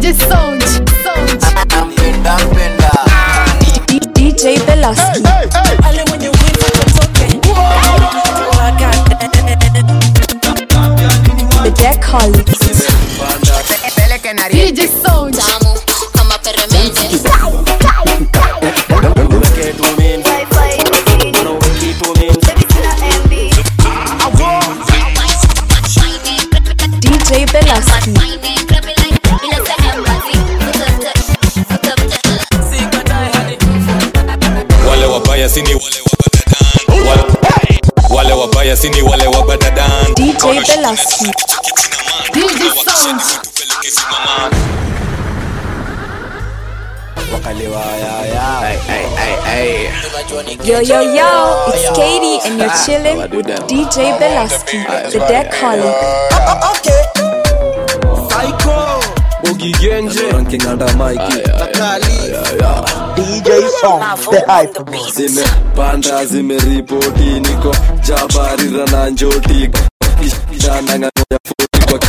DJ Sound. Sound. DJ Belaski. The Deck Holics. DJ Sound. tamu kama peremende DJ Belaski. wale wabaya sini wale wabadadan wale, wale wabaya sini wale wabadadan DJ Belaski. DJ Sound. Yo, yo, yo, it's Katie, and you're chilling with DJ Belaski, the Deck Holic. zimepanda zimeripoti niko jabarira na njoti danang'anoya foti kwa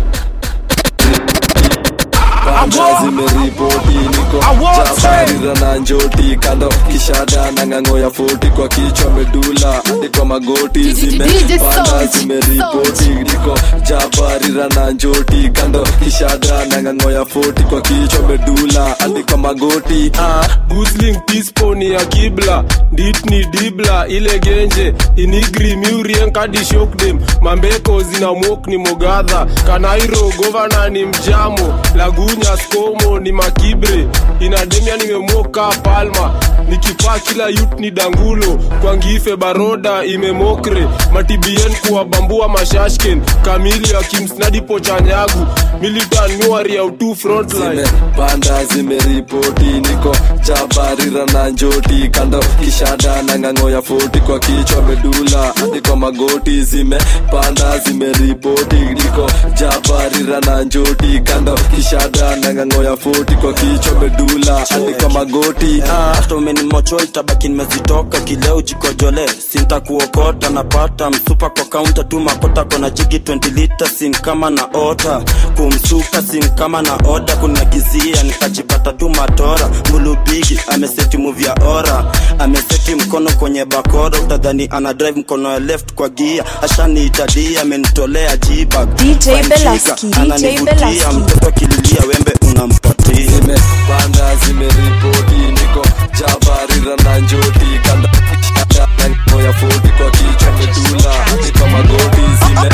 panda zimeripoti niko jabarira na njoti kando kishada na ng'ang'o ya foti kwa kichwa medula hadi kwa magoti DJ zimepanda Sound. zimeripoti niko jabarira na njoti kando kishada na ng'ang'o ya foti kwa kichwa medula hadi kwa magoti ah. gusling tisponi ya kibla ditni dibla ile genje inigri miurien kadi shokdem mambeko zina mok ni mogadha kanairo govana ni mjamo lagunya skomo ni makibre inademia nimemoka palma nikipaa kila yut ni dangulo kwa ngife baroda imemokre matibien kuwabambua mashashken kamili ya kimsnadi pochanyagu militan nyuari ya utu frontline zimepanda zimeripoti niko jabarira na njoti kando kishada na ng'ang'o ya foti kwa kichwa medula hadi kwa magoti zimepanda zimeripoti niko jabarira na njoti kando kishada na ng'ang'o ya foti kwa kichwa medula hadi kwa magoti ah. hata umenimocho itabaki nimezitoka kileo jikojole sintakuokota napata msupa kwa kaunta tu makota kona jigi 20 lita sin kama na ota kumsuka sin kama na oda kunagizia nikajipata tu matora mulubigi ameseti muvya ora ameseti mkono kwenye bakora utadhani ana drive mkono ya left kwa gia ashaniitadia amenitolea jibag DJ Fine Belaski, chica, DJ ananivutia, Belaski. mtoto akililia wembe unampatia zimepanda zimeripoti niko jabarira na njoti kando kishada na ng'ang'o ya foti kwa kichwa medula hadi kwa magoti zime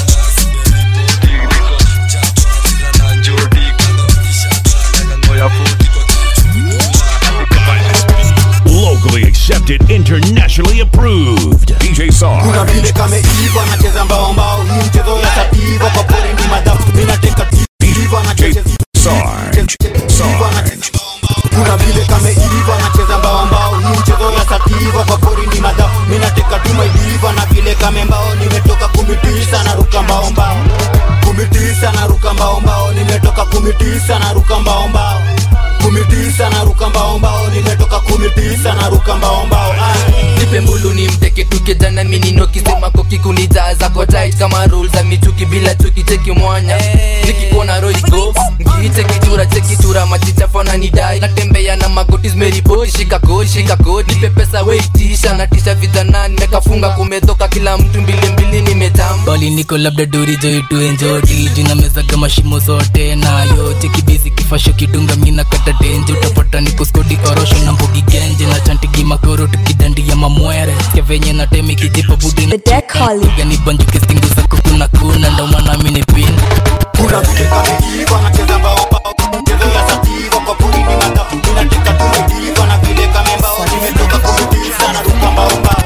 Locally accepted, internationally approved. DJ Sar. kuna vile kameiva nacheza mbaombao hii mchezo ya sativa kwa pori ni madafu minateka tiva nacheza Sarge. Sarge. kuna vile kameiva nacheza mbaombao hii mchezo ya sativa kwa pori ni madafu minateka tumaidiva na vile kamembao nimetoka kumitisa na ruka mbaombao kumitisa na ruka mbaombao nimetoka kumitisa na ruka mbaombao kumitisa na ruka mbaombao nimetoka kumitisa na ruka mbaombao nipe mbulu ni mteke tukijana minino kisema kokikunijaza kwa tight kama rule za michuki bila chuki cheki mwanya nikikuona roigo ngiite kitura chekitura machichafona nidai natembea na magoti zimeripoti shika kodi shika kodi nipe pesa weitisha natisha vijana nimekafunga kumetoka kila mtu mbili mbili nimetam bali niko labda duri joitu enjoti jina meza kama shimo zote nayo chekibizi kifasho kidunga mina kata denje utapata niko skodi orosho na mbogi genje na chantigi makoro tukidandia mamwere sikia venye na temi kijipa budi The Deck Holic. gani banjuke stingu zako kuna kuna ndo maana mini pin kuna vile kameiva nacheza mbaombao mchezo ya sativa kwa pori ni madafu minateka tumeidiva na vile kamembao nimetoka kumitisa na ruka mbaombao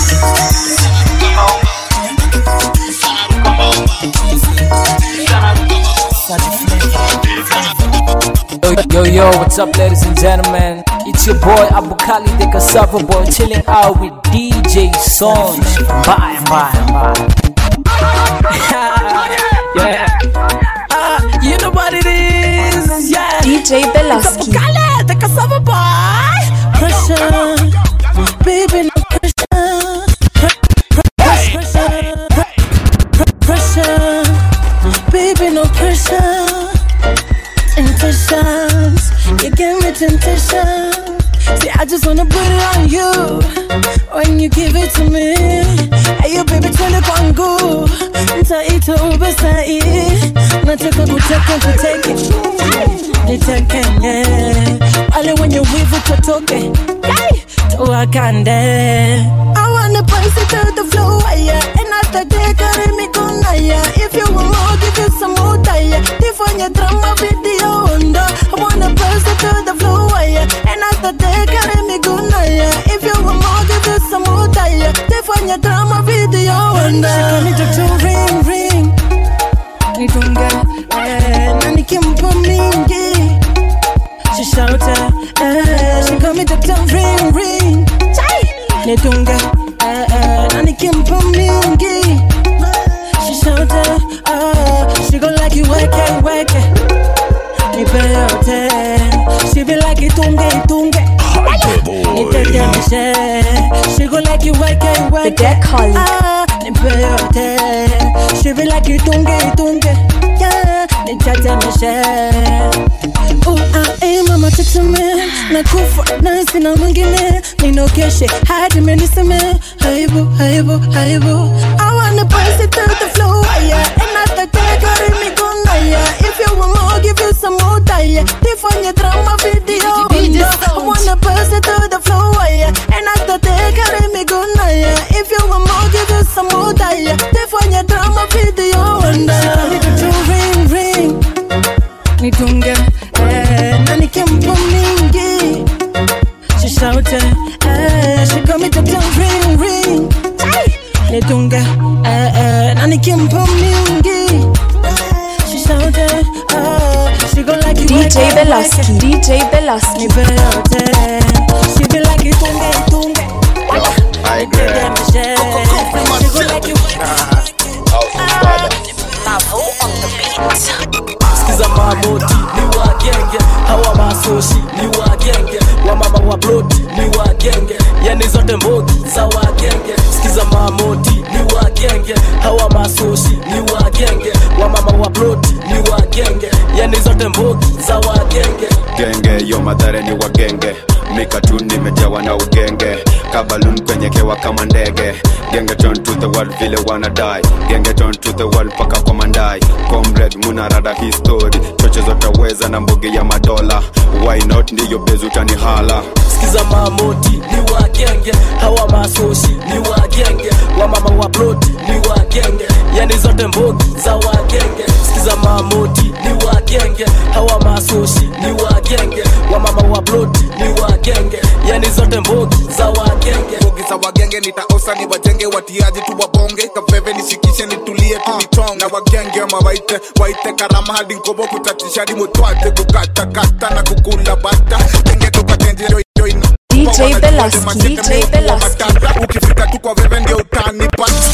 Yo, yo, what's up, ladies and gentlemen? It's your boy Abukali, the cassava boy, chilling out with DJ Songs. Bye, bye, bye. yeah. Uh, you know what it is? Yeah. DJ Belaski. Abukali, the cassava boy. Pressure, baby, no pressure. Pressure, pressure, pressure, baby, no pressure. Into temptation. See, I just wanna put it on you when you give it to me. Hey, you baby, twende kwangu, nitaita Uber sahi. Nataka kutaka tuteke, niteke pale wenye wivu tutoke, Yay! tuwakande. I wanna place it to the floor, yeah. And after that, carry me gonna, yeah. If you want more, give you some more, yeah. Tifanye drama video, onda. I wanna place it to the floor, yeah. And after that, carry me gonna, yeah. If you want more, give you some more, yeah. Tifanye drama video, onda. She call me to ring, ring. Nitunge, eh, na nikimpa mingi. She shouted, eh, she call me to ring, ring. Chai! Nitunge, eh, eh, na nikimpa mingi. She shouted, oh, she go like you weke, weke. Nipe yote, she be like itunge, itunge. Nitetemeshe, she go like you weke, weke. The deck calling. Ah, nipe yote, she be like itunge, itunge. Yeah, nitetemeshe. Oh, I am mama teteme nakufa na sina mwingine ninokeshe hadi meniseme haibu haibu haibu I wanna pass it to the floor yeah and after that carry me gonna yeah if you want more give you some more yeah tifanye drama video DJ no. I Sound. wanna pass it to the floor yeah and after that carry me gonna yeah if you want more give you some more yeah tifanye drama video no. She call me to ring ring nitunge eh, na nikimpa mingi she shouted eh, she got me to tell ring ring Ay! nitunge eh, eh, na nikimpa mingi she shouted eh, she go like you DJ weke, Belaski, weke. DJ Belaski. Nipe yote she be like itunge itunge I agree. she go like you sikiza mamoti ni wagenge hawa masoshi ni wagenge wamama wa bloti ni wagenge yani zote mbogi za wagenge sikiza mamoti ni wagenge hawa masoshi ni wagenge wamama wa bloti ni wagenge yani zote mbogi za wagenge genge yo madhare ni wagenge mikatu nimejawa na ugenge kabalun kwenye kewa kama ndege genge turn to the world vile wanadai genge turn to the world paka kwa mandai comrade munarada histori choche zotaweza na mbogi ya madola why not ndiyo bezutani hala sikiza mamoti ni wagenge hawa masoshi ni wagenge wamama wa bloti ni wagenge yani zote mbogi za wagenge sikiza mamoti ni wagenge hawa masoshi ni wagenge wamama wa bloti ni wagenge yani zote mbogi za wagenge mbogi za wagenge nitaosa ni wajenge watiaji tu wabonge kaveve nishikishe nitulie tulichong na wagenge mawaite waite karama hadi ngobo kutatishadi mutwate kukatakata na kukula bata genge tukatenje yo- yo ina- DJ Wanajua Belaski, wale mashete DJ meukuwa Belaski. matata. ukifika tu kwa veve ndio utani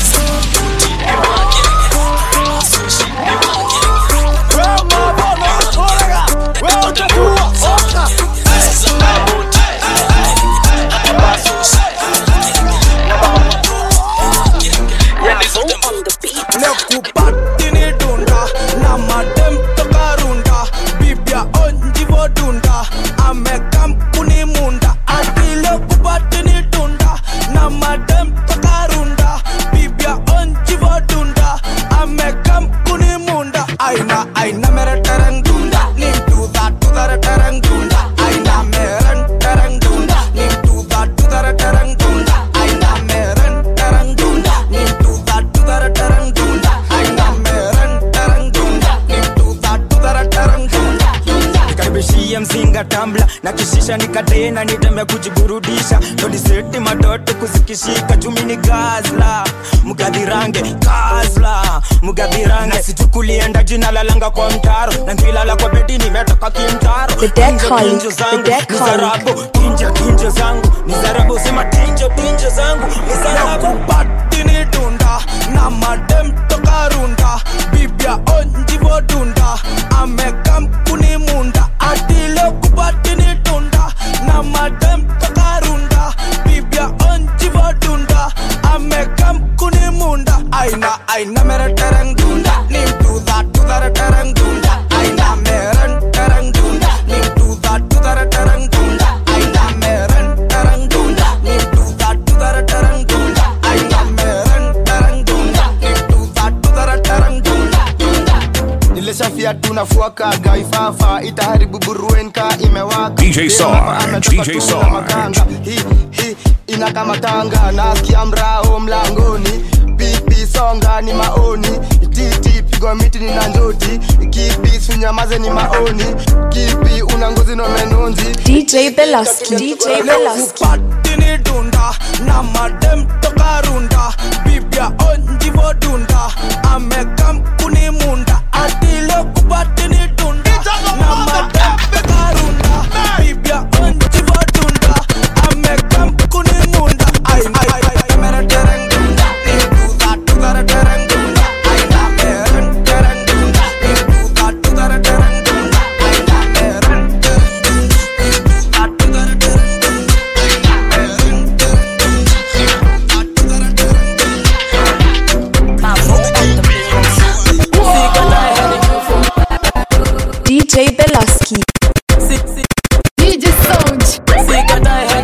leo kupatini dunda na madem toka runda bibia onjivo dunda amekampuni munda ati leo kupatini dunda na madem toka runda bibia onjivo dunda amekampuni munda aina aina mere tereng dunda ni tuda tudare tereng dunda aina meren tereng dunda ni tuda tudare tereng dunda aina meren tereng dunda ni tuda tudare tereng dunda aina meren tereng dunda ni tuda tudare tereng dunda nikaribishie mzinga tambla na kishisha nikatena nitembe kujiburudisha todiseti madoto kuzikishika chumi ni gazla mgadhirange gazla mgadhirange sichukulienda jina lalanga kwa mtaro na ngilala kwa bedi nimetoka kimtaro The deck Tinjo, calling, tinjo the zangu deck ni calling. zarabu tinjo tinjo zangu ni zarabu sema tinjo tinjo zangu ni zarabu kupatini dunda na madem toka runda bibia onjivo dunda amekampuni munda atile kupatini dunda na madem toka runda bibia onjivo dunda amekampuni munda aina aina mere tereng dunda ni tuda tudare tereng dunda aina meren tereng dunda ni tuda tudare tereng unafuaka gaifafa itaharibu buruenka imewaka DJ Dem Sarge, hapa ametoka DJ tu na Sarge. makanga. Hi, hi, inakamatanga nasikia mrao mlangoni pipi songa ni maoni titi pigwa miti ni na njoti kipi sunyamaze ni maoni kipi una ngozi no menonzi DJ Belaski, DJ Belaski. patini dunda na madem toka runda bibia onjivo dunda amekam kuni munda atilo kupatini dunda na madem toka runda bibia onjivo dunda amekam kuni munda ay ay ay mera tereng dunda ni duda dudara tereng dunda ay na tereng tereng dunda ni duda dudara tereng dunda ay na tereng tereng dunda ni duda dudara tereng DJ Belaski. DJ Sound.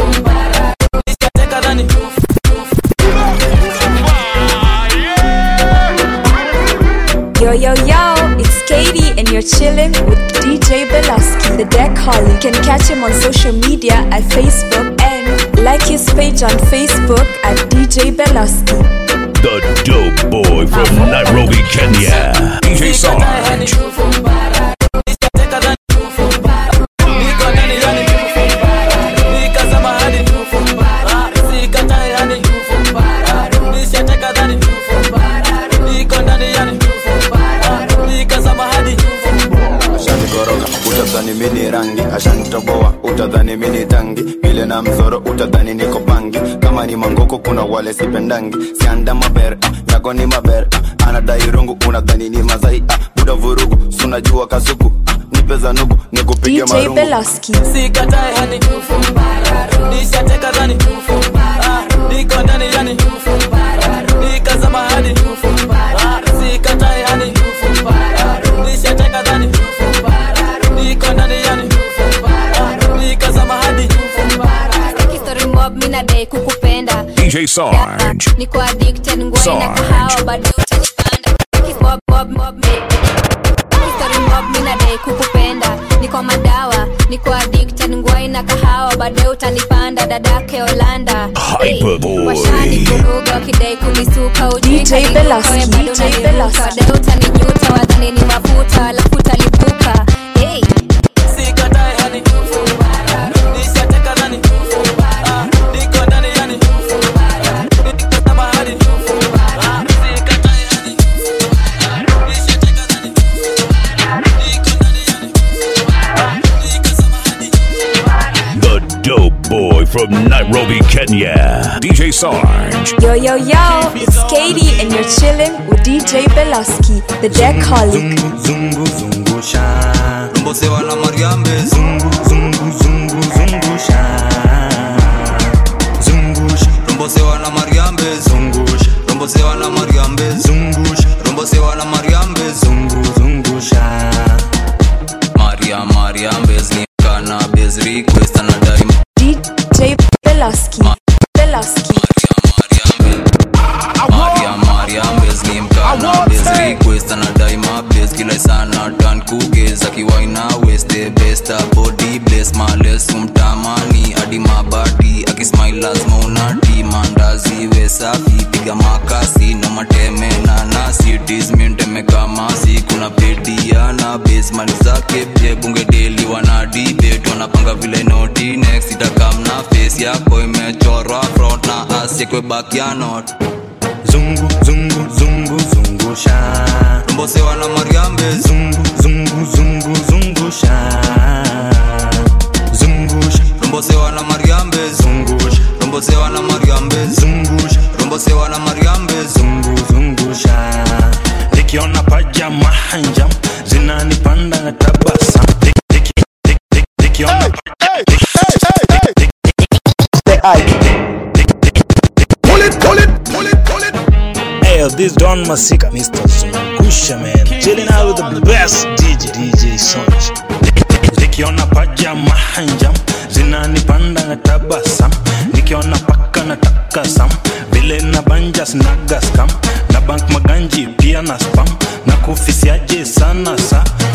Yo, yo, yo, it's Katie, and you're chilling with DJ Belaski, the deck Holly. You can catch him on social media at Facebook and like his page on Facebook at DJ Belaski. The dope boy from Nairobi, Kenya. DJ Sarge. ashanikoroga utadhani mini rangi ashanitoboa utadhani mini tangi vile na mzoro utadhani niko bangi kama ni mangoko kuna wale sipendangi sianda maber ah, yako ni maber ah, anadai rungu unadhani ni mazai ah, buda vurugu sunajua kasuku ah, nipe za nugu nikupiga DJ marungu Belaski. Sikatae hani nishateka dhani Ah, niko ndani yani nikazama hadi Ah, sikatae hani nishateka dhani niko ndani yani Ah, nikazama hadi Story mob mina dai kukupenda DJ Sarge. niko addicted ngwai na Sarge. kahawa bado utanipanda mob mob mob Story mob mina dai kukupenda niko madawa niko addicted ngwai na kahawa bado utanipanda dadake Holanda Hyperboy. washani kuruga wakidai kunisuka ujui DJ kaniruka, Belaski, we bado DJ unaniruka. Belaski. Bado utaninyuta wadhani ni mafuta alafu utalipuka hey. sikatae hani nishateka dhani Ah, niko ndani yani nikazama hadi Ah, sikatae hani nishateka dhani The dope boy from Nairobi, Kenya. DJ Sarge. Yo, yo, yo, it's Katie, and you're chilling with DJ Belaski, the deck Holly. zungu zungusha rombosewa na mariambe zungu zungu zungu zungusha zungusha rombosewa na mariambe zungusha rombosewa na mariambe zungusha rombosewa na mariambe zungu zungusha maria mariambe znikana bez request anadai DJ Belaski. Belaski. maria mariambe zlimkana bez request anadai mabes kila sana tan kugeza kiwaina weste besta body bless males umtamani hadi mabadi akismail lazima unati mandazi we safi piga makasi no mateme na nasi tisminteme kama si kuna pedia na base mali zake pie bunge deli wana debate wanapanga vile noti next itakam na face yako imechorwa front na asekwe back ya not zungu zungu zungu zungusha rombosewa na mariambe zungu zungu zungu zungusha zungusha rombosewa na mariambe zungusha rombosewa na mariambe zungusha rombosewa na mariambe zungu zungusha nikiona paja mahanja zinanipanda na tabasa nikiona Hey, this Don Masika, Mr. Zungusha, man. Chilling out with the best DJ, DJ Sonch. Nikiona paja mahanja zinanipanda na tabasam, nikiona paka na takasam, vile na banja snaga scam, na bank maganji pia na spam, na kufisiaje sana sa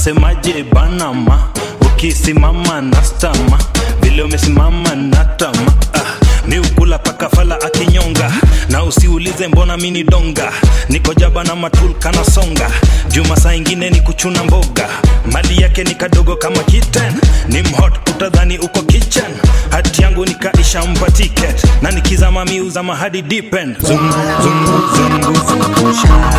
nasemaje banama ukisimama nastama vile umesimama natama ah, ni ukula paka fala akinyonga na usiulize mbona mini donga niko jaba na matul kana songa juma saa ingine ni kuchuna mboga mali yake ni kadogo kama kitten ni mhot utadhani uko kitchen hati yangu nikaisha mpa ticket na nikizama miuzama hadi dipen zungu zungu zungu zungusha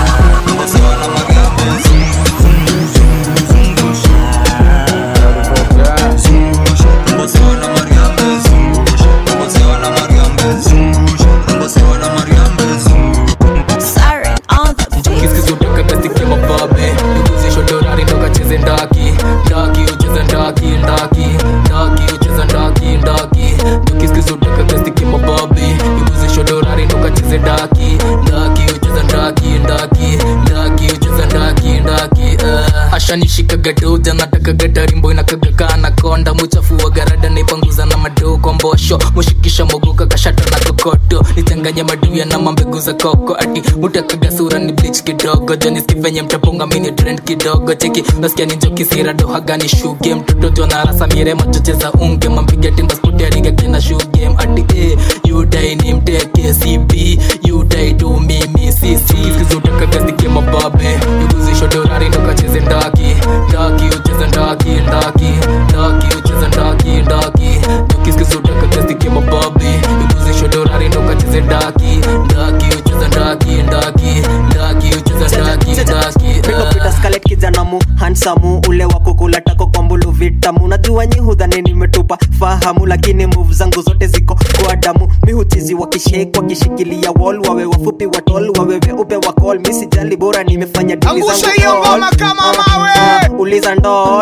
Siren on the kiskizutaka gazike mababe nikuzisho dorari ndokacheze ndaki ndaki ucheze ndaki ndaki ndaki ucheze ndaki ndaki kiskizutaka gazike mababe nikuzisho dorari ndokacheze ndaki ndaki ucheze ndaki ndaki ndaki ucheze ndaki ndaki uh. ashanishika gadoja nataka gatarimbo inakaga kana konda muchafu wa garada naipanguza na madoo kwa mbosho mushikisha mogoka kashata na kokoto nichanganya maduya na mambegu za koko ati mutakaga sura ni bleach kidogo janiski venye mtapunga mini trend kidogo cheki nasikia ni joki sira doha gani shuge mtoto jona rasa mire machoche za unge mampiga timba spoti ariga kena shuge ati eh yudai ni mteke cb yudai tu mimi sisi skizutaka gazike mababe yuguzisho dorari ndokacheze ndaki ndaki ucheze ndaki ndaki ndaki ucheze ndaki ndaki tukiskizutaka gazike mababe yuguzisho dorari ndokacheze ndaki ndaki ucheze ndaki ndaki ndaki ucheze ndaki ndaki Peter Scarlett kijana mu hansamu ule wa kukula tako kwa mbulu vitamu najua nyi hudhani nimetupa fahamu lakini move zangu zote ziko kwa damu mi huchizi wakishake wakishikilia wall wawe wafupi watol wawe weupe wa call mi sijali bora nimefanya dili zangu Angusha hiyo all. ngoma kama mawe. Ah, ah, uliza ndol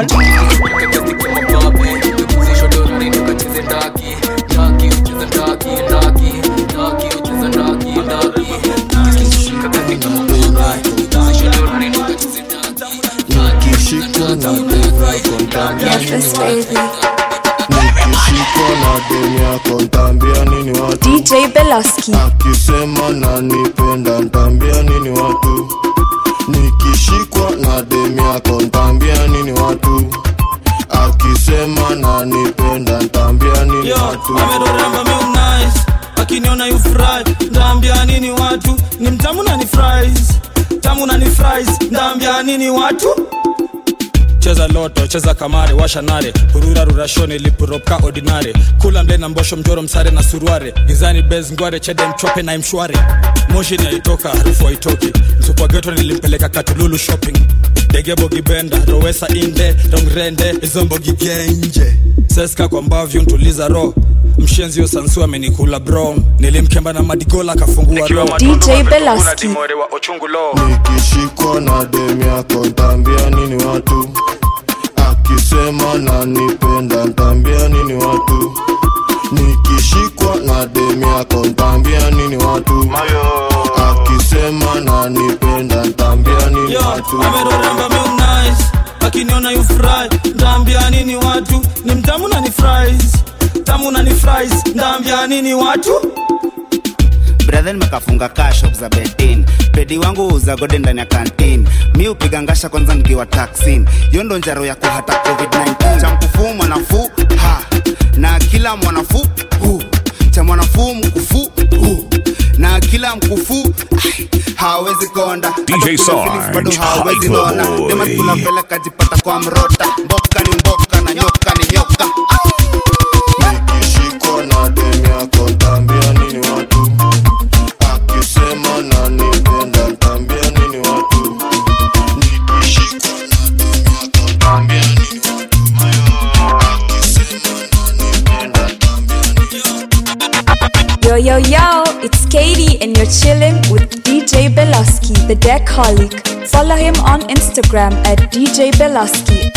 nikishikwa na demu yako ntaambia nini watu DJ Belaski. akisema nanipenda ntaambia nini watu nikishikwa na demu yako ntaambia nini watu akisema nanipenda ntaambia nini Yo, watu amedoremba mi nice akiniona you fry ndaambia nini watu ni mtamu na ni fries tamu na ni fries ndaambia nini watu cheza loto cheza kamare washa nare hurura rurashoni lipuroka ordinare kula mle na mbosho mjoro msare na suruare gizani bez ngware chede mchope na mshware moshi naitoka harufu haitoki msupageto nilimpeleka katululu shopping degebo gibenda rowesa inde rongrende izombo gigenje seska kwa mbavyu ntuliza ro mshenzio sansu amenikula brown nilimkemba na madigola akafungua ro DJ Belaski. nikishikwa na demu yako ntaambia nini watu akisema nanipenda ntaambia nini watu nikishikwa na demu yako ntaambia nini watu akisema nanipenda ntaambia nini Yo, watu amedoremba mi nice akiniona you fry ndaambia nini watu ni mtamu na ni fries tamu na ni fries ndaambia nini watu brethen mekafunga kashop za betin pedi wangu uza gode ndani ya kantin mi upiga ngasha kwanza nikiwa taksin hiyo ndo njaro ya kuhata covid-19 cha mkufuu mwanafuu ha na kila mwanafuu hu cha mwanafuu mkufuu hu na kila mkufuu ai, hawezi konda DJ Hata kuna Sarge, Felix bado hawezi Hyper nona Boy. dema kula mbele kajipata kwa mrota mboka ni mboka na nyoka ni nyoka nikishikwa na demu yako ntaambia nini watu akisema nanipenda ntaambia nini watu nikishikwa na demu yako ntaambia nini watu akisema nanipenda Yo, yo, yo, it's Katie, and you're chilling with DJ Belaski, the Deckaholic. Follow him on Instagram at DJ Belaski.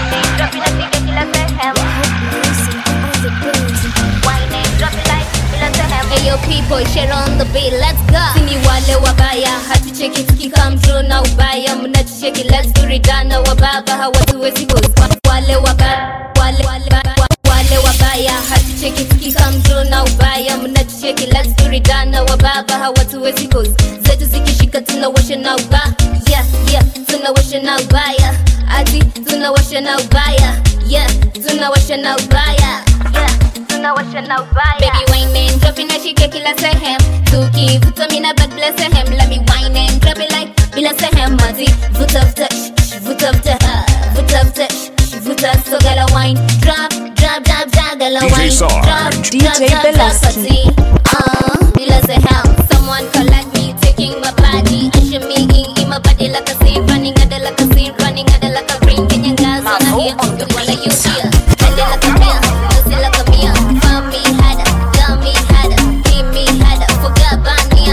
Ayo people share on the beat let's go sini wale wabaya hatucheki tukikamdro na ubaya mnatucheki let's do ridana wababa hawatuwezi cause wale wabaya wale wale wale wabaya hatucheki tukikamdro na ubaya mnatucheki let's do ridana wababa hawatuwezi cause zetu zikishika tunawasha na ubaya yeah yeah tunawasha na ubaya ati tuna tunawasha na ubaya yeah tunawasha na ubaya yeah tunawasha na ubaya baby wine and drop inashika kila sehemu tukivuta mina bad bila sehemu let me wine and drop it like bila sehemu mazi vuta vuta shh, shh, vuta vuta ah, vuta vuta shh, shh, vuta so gala wine drop drop drop drop gala DJ wine Sarge. drop DJ drop drop drop Belaski. party uh bila sehemu someone collect me taking my body usher me in in my body like a scene running at the like a scene running at the like a ring Kenyan girls wanna hear the one that you hear Bend it like a beer, pussy like a beer Find me harder, got me harder Keep me harder, forgot about me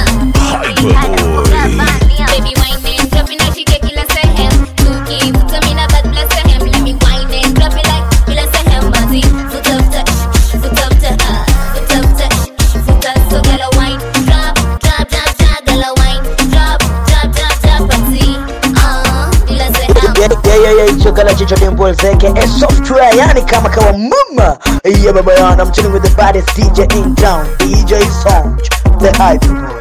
Baby wine and drop it, now she get kila sehemu Tukivuta mina bad bless sehemu Let me wine and drop it like bila sehemu Mazi, vuta vuta, shh, vuta vuta ah, Vuta vuta, shh, vuta So gala wine, drop, drop, drop, drop Gala wine, drop, drop, drop, drop Party, uh, bila sehemu chokala chicho dimple zeke a software yani kama kawa mama yeah baba yana I'm chilling with the baddest DJ in town DJ Sound the hype boy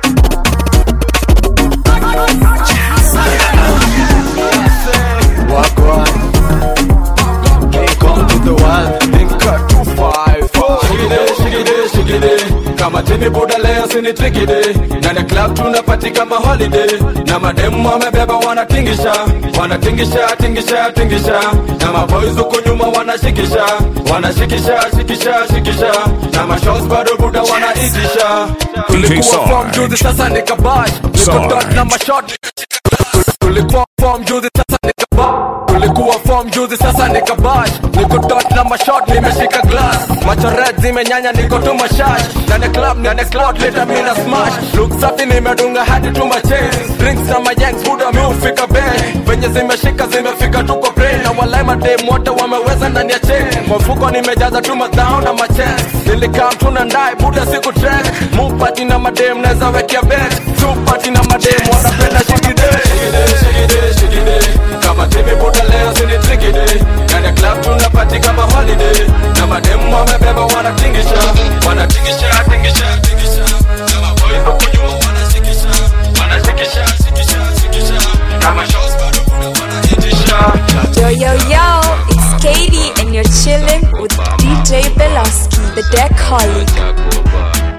Wagwan Come to the world Ninka 255 Shigide, shigide, shigide Kama tini buda leo sini trikide Na the club tunapati kama holiday Na mademu wamebeba wanatingisha Wanatingisha, tingisha, tingisha Na maboys huko nyuma wanashikisha Wanashikisha, shikisha, shikisha Na mashows bado buda wanaitisha Tulikuwa Sarge. form juzi sasa nikabash Niko Sarge. dot na mashot tulikuwa form juzi sasa nikaba tulikuwa form juzi sasa nikabash niko dot na mashot nimeshika glass macho red zimenyanya niko tu mashash ndani ya club ndani ya cloud leta mina smash look safi nimedunga hadi tu machains drinks na mayanks buda mi ufika bay venye zimeshika zimefika tu kwa brain na walai madem wote wameweza ndani ya chain kwa mfuko nimejaza tu madhao na machens nilikaa mtu na ndai buda siku track mupati na madem naweza wekea bet tupati na madem wanapenda shikide shigide shigide kama timu buda leo sini trikide ndani ya club tunapati kama holiday na mademu wamebeba wanatingisha wanatingisha tingisha tingisha kama boy huko nyuma wanashikisha wanashikisha shikisha shikisha kama shows bado buda wanaitisha Yo, yo, yo, it's Katie, and you're chilling with DJ Belaski, the deck colleague.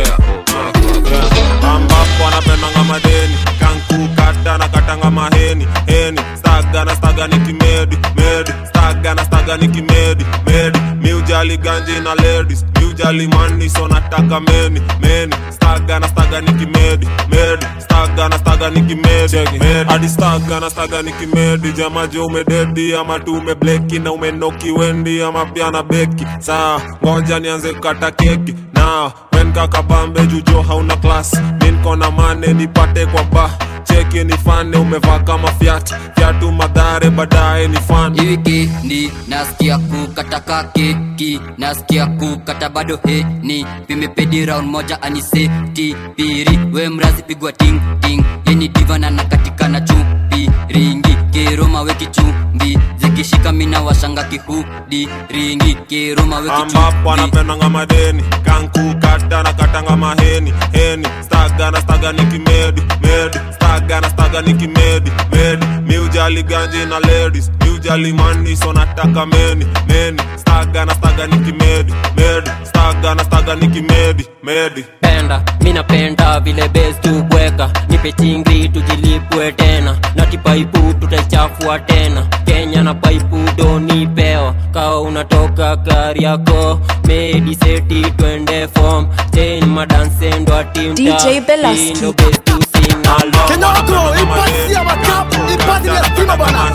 ambapo anapendanga madeni kankukata na katanga maheni heni staga na staga ni kimedi medi staga na staga ni kimedi medi miujali ganji na ladies miujali mani so nataka meni meni staga na staga ni kimedi medi staga na staga ni kimedi medi hadi staga na staga ni kimedi jamaje umededi ama tu umebleki na umenoki wendi ama pia na beki saa ngoja nianze kukata keki na wen kakabambe jujo hauna klas minkona mane nipate kwa ba cheki nifane umevaa kama fyat fyatu madhare baadaye ni fan wikendi nasikia kukataka keki nasikia kukata bado heni vimepedi round moja aniseti piri we mrazi pigwa ting ting yeni divana na katika na chupi ringi keroma weki chumbi zikishika mina washanga kihudi ringi keroma weki ambapo chumbi anapendanga madeni kankukata na katanga maheni heni staga na staga ni kimedi medi staga na staga ni kimedi medi miujali ganji na ladies miujali mani so nataka meni meni staga na staga ni kimedi medi staga na staga ni kimedi medi penda mi napenda vile bes tubweka nipe chingri tujilipwe tena na kipaipu tutaichafua tena kenya na paipu donipewa kawa unatoka kariako mediseti twende fom chen madansendo DJ Belaski. Kinoko, ipasi ya makap, ipasi ya stima bana.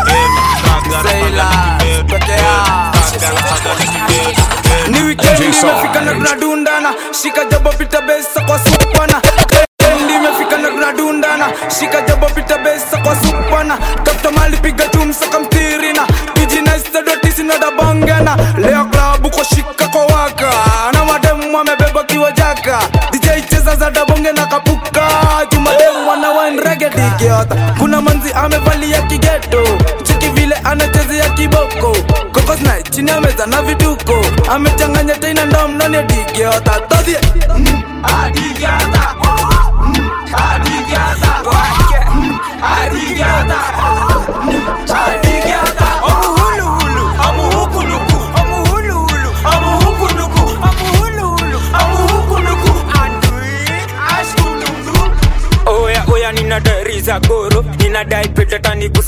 Ni weekend imefika na tunadundana, shika jabo pita besa kwa supana. Weekend imefika na tunadundana, shika jabo pita besa kwa supana. Tafuta mali piga tumsaka mtirina, kijinaista doti sina dabangana. Leo klabu kwa shika kwa waka, na mademu wamebeba kiwa jaka. DJ cheza za dabonge na kapuka, jumademu wana wine reggae digiota. Kuna manzi amevalia kigeto, cheki vile anachezea kiboko. Kokos na chini ya meza na vituko, amechanganya tena ndo mnoni ya digiota. Todhie, mm, adigiota. Mm, adigiota. Wake, mm, adigiota. Mm, adigiota.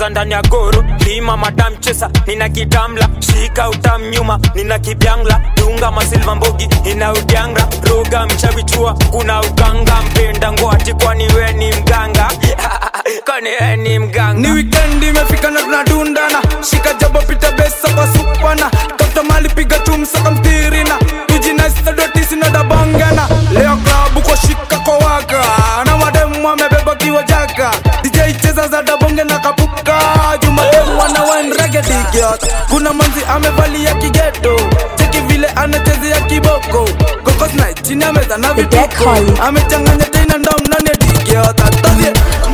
ndani ya goro lima madam chesa nina kitamla shika utam nyuma nina kibyangla dunga masilva mbogi ina udyanga roga mchavichua kuna uganga mpenda ngwati kwani we ni mganga kwani we ni mganga ni wikendi imefika na tunadundana shika jabo pita besa kwa supana tafuta mali piga tumsaka mtirina tujinaistadotisinadabongana leo klabu kwa shika kwa waka na mademu amebeba kiwa jaka dj cheza za dabonge na kapuka jumademu wana wenregedigiot kuna manzi amevalia kigeto cheki vile anachezea kiboko kokosna chini ameza na vituko amechanganya tena ndom nani digiot atozie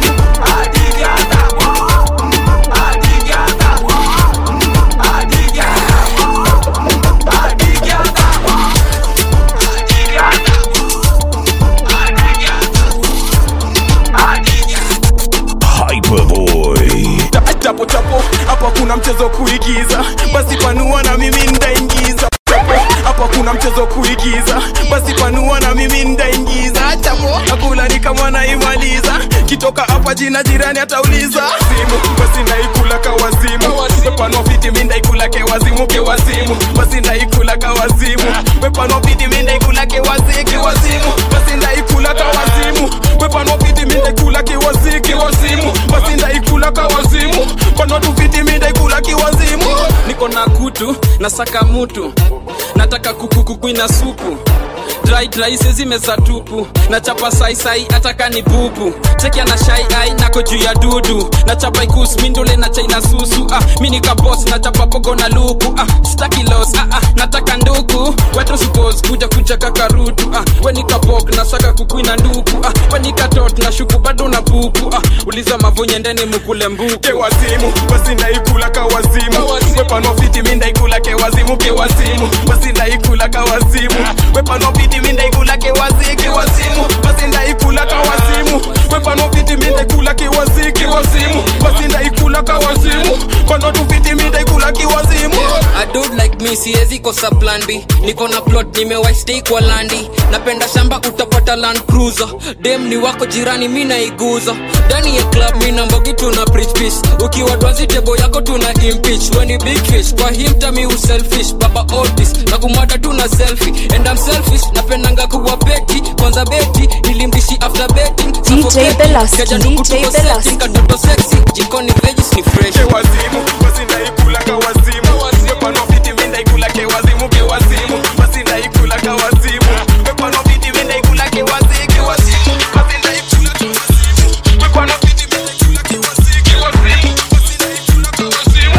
Hyperboy. chapo chapo hapa kuna mchezo kuigiza basi panua na mimi ndaingiza Chapo, hapa kuna mchezo kuigiza basi panua na mimi ndaingiza chapo nakula ni kama naimaliza kitoka hapa jina jirani atauliza simu basi naikula kawazimu wepanua fiti mi ndaikula kewazimu kewazimu basi ndaikula kawazimu wepanua fiti mi ndaikula kewazi kewazimu basi ndaikula kawazimu wepanua fiti mi ndaikula kewazi kewazimu basi ndaikula kawazimu panua tu fiti mi ndaikula kiwazimu niko na kutu nasaka mutu nataka kukukukwina supu dry dry sezimeza tupu nachapa saisai ataka ni bubu chekia na shai ai nako juu ya dudu nachapa ikus mindole na chaina susu ah, mi nikabos nachapa pogo na luku ah, staki los ah, ah, nataka nduku wetu suppose kuja kuja kakarutu ah, we nikabok nasaka kukwina nduku ah, we nikatot na shuku bado na pupu ah, uliza mavonye ndeni mukule mbuku kewazimu basi ndaikula kawazimu wepanua fiti mi ndaikula kewazimu kewazimu basi ndaikula kawazimu wepanua fiti mi ndaikula kewazi kewazimu basi ndaikula kawazimu wepanua fiti mi ndaikula kewazi kewazimu basi ndaikula kawazimu panua tu fiti mi ndaikula kiwazimu A dude like me siwezi kosa plan B niko na plot nimewahi stay kwa landi napenda shamba utapata land cruiser dem ni wako jirani mi naiguza ndani ya club mi na mbogi tuna preach peace ukiwa dwazi tebo yako tuna impeach when you big fish kwa him tami uselfish baba otis na kumwata tuna selfie and I'm selfish napendanga kuwa beti kwanza beti nilimdishi after betting DJ Belaski, DJ Belaski. katoto sexy jikoni veggies ni fresh kewazimu basi ndaikula kawazimu wepanua fiti mi ndaikula kewazimu kewazimu basi ndaikula kawazimu wepanua fiti mi ndaikula kewazi kewazimu basi ndaikula kawazimu wepanua fiti mi ndaikula kewazi kewazimu basi ndaikula kawazimu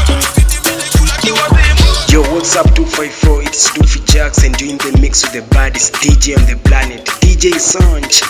Yo, what's up 254? It's Doofy Jackson doing the mix with the baddest DJ on the planet, DJ Sanj.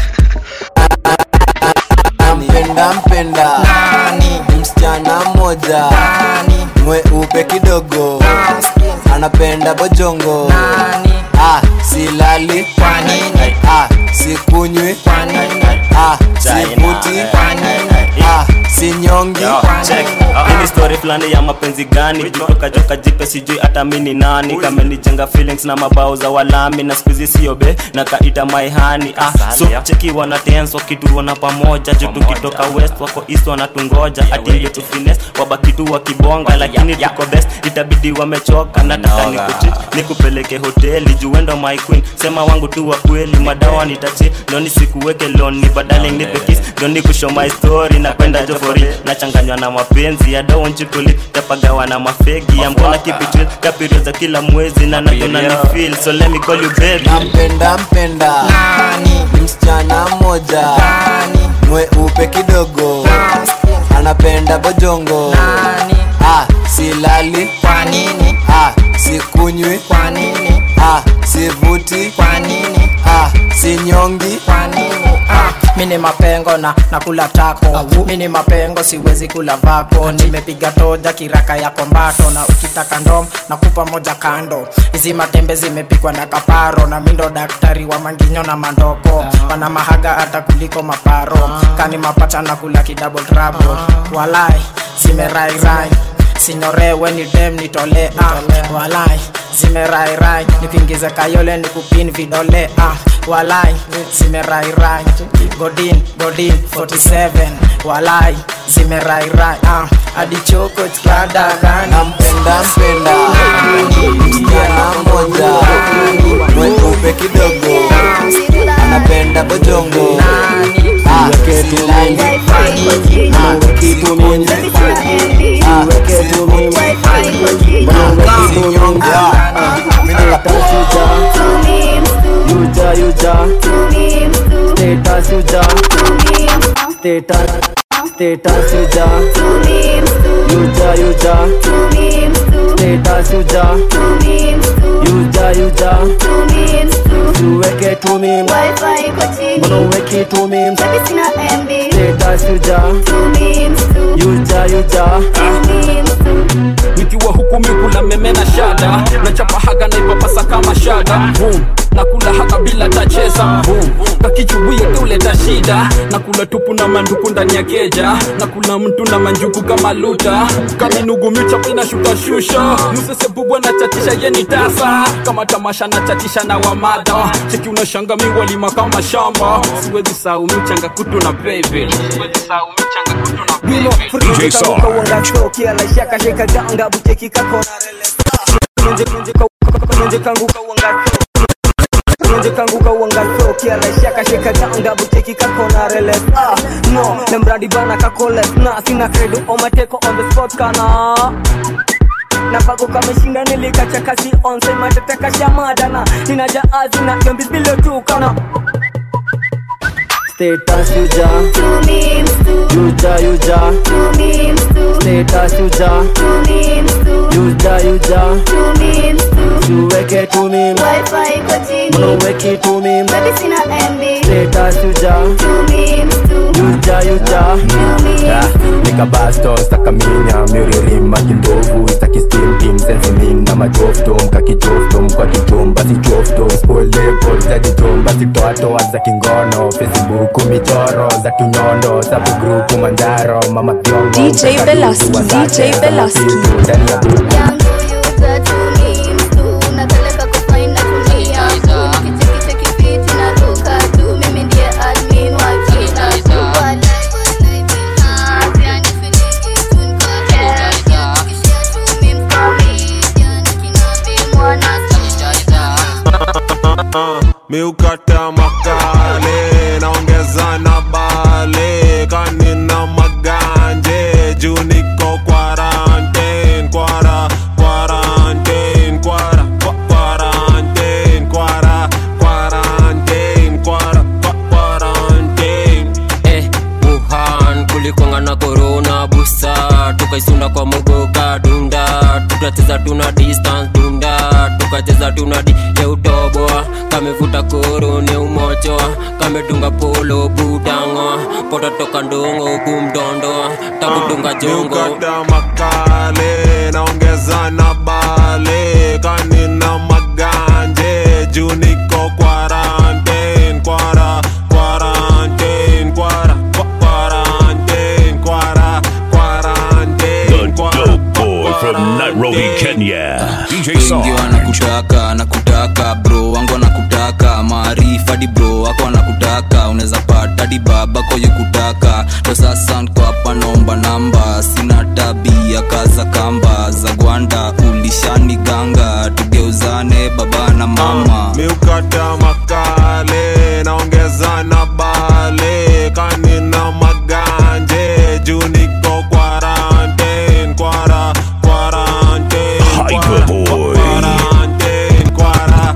mpenda mpenda msichana mmoja mweupe kidogo anapenda bojongo ah, silali ah, sikunywi ah, sivuti ah, sinyongi ini story fulani ya mapenzi gani kutoka joka jipe sijui hata mini nani kamenijenga feelings na mabao za walami na skuizi siobe na kaita maihani ah, so cheki wana dance wakituona pamoja juu tukitoka west wako east wanatungoja atinge tu fines wabaki tu wakibonga lakini tuko best itabidi wamechoka nataka nikuchi nikupeleke hoteli juendo my queen sema wangu tu wa kweli madawa nitachi ndo nisikuweke loni badale nipe kiss ndo nikushow my story napenda jofori nachanganywa na mapenzi ya daonchikuli tapagawa na mafegi ya mbona kipitil kapirio za kila mwezi na natuna ni feel so let me call you baby mpenda mpenda msichana mmoja mweupe kidogo anapenda bojongo ah, silali ah, sikunywi ah, sivuti ah, sinyongi mini mapengo na nakula tako mini mapengo siwezi kula vako nimepiga toja kiraka yako mbato na ukitaka ndom nakupa moja kando hizi matembe zimepikwa na kaparo na mindo daktari wa manginyo na mandoko wana mahaga hata kuliko maparo kani mapacha na kula kidouble trouble walai zimerairai sinyorewe ni dem nitole ah, walai zimerairai nikuingize kayole nikupin vidole ah, walai zimerairai godin godin 47 walai zimerairai ah, adichoko chkadagani nampenda mpenda msichana mmoja mweupe kidogo anapenda bojongo Ah, silali. Ah, kitu mimi. Ah, kitu mimi. Ah, kinyonge. Ah, mimi nakatafuta. Yuja, yuja. Status yuja. Status, status yuja. Yuja, yuja. Status yuja. Yuja, yuja. Usiweke tu mimi. Mbona uweki tu mimi? Status yuja. Yuja, yuja. nikiwa huku mikula meme na shada nachapa haga naipapasa kama shada Boom. nakula haka bila tacheza Boom. kakichubuye keuleta shida nakula tupu na manduku ndani ya keja nakula mtu na manjuku kama luta kaminugu michapo inashuka shusha msesebubwa na chatisha yeni tasa kama tamasha na chatisha na wamada cheki unashanga miwalima kama shamba siwezi sau michanga kutu na baby siwezi sau michanga kutu na DJ Sarge. kawanga laisha kasheka ganga buteki kako Nje nje nje kangu kawanga nje kangu kawanga kia laisha kasheka ganga buteki kako na rele ah no na mradi bana kakole na sina credo omateko on the spot kana na bago kameshinda nilikacha kasi onse mateteka shamadana ninaja azina yombis bilo tukana Status yuja. Yuja, yuja. Status yuja. Yuja, yuja. Usiweke tu mimi. Mbona uweki tu mimi? Status yuja. Yuja, yuja. nikabasto stakaminya miririma kindovu stakistimtim sensimin na majoftom kakichoftom kwa kichom basi choftom spolepol za kichom basi toatoa za kingono facebook michoro za kinyondo sabu grupu manjaro mama thiongo DJ Belaski, DJ Belaski. ndani ya buku miukata makale naongeza na bale kanina maganje juu niko quarantine kwara quarantine kwara kwa- quarantine kwara quarantine kwara kwa- quarantine eh, Wuhan kulikwanga na corona busa tukaisunda kwa mogoka dunda tukacheza tuna distance dunda tukacheza tuna di ya utoboa kamevuta koro ni umochoa kamedunga polo budango poto toka ndongo kumdondoa takudunga jongo miukata makale naongeza na bale kanina maganje juu niko quarantine kwara quarantine kwara kwa- quarantine kwara quarantine kwara Boy from Nairobi, Kenya. DJ wengi Sarge. wanakutaka nakutaka bro wangu wanakutaka maarifa di bro wako wanakutaka unaweza pata di baba koye kutaka ndo sasa nko hapa naomba namba sina tabia kaza kamba za gwanda ulishani ganga tugeuzane baba na mama miukata makale naongeza na bale kanina maganje juu niko quarantine kwara quarantine Hyperboy. quarantine kwara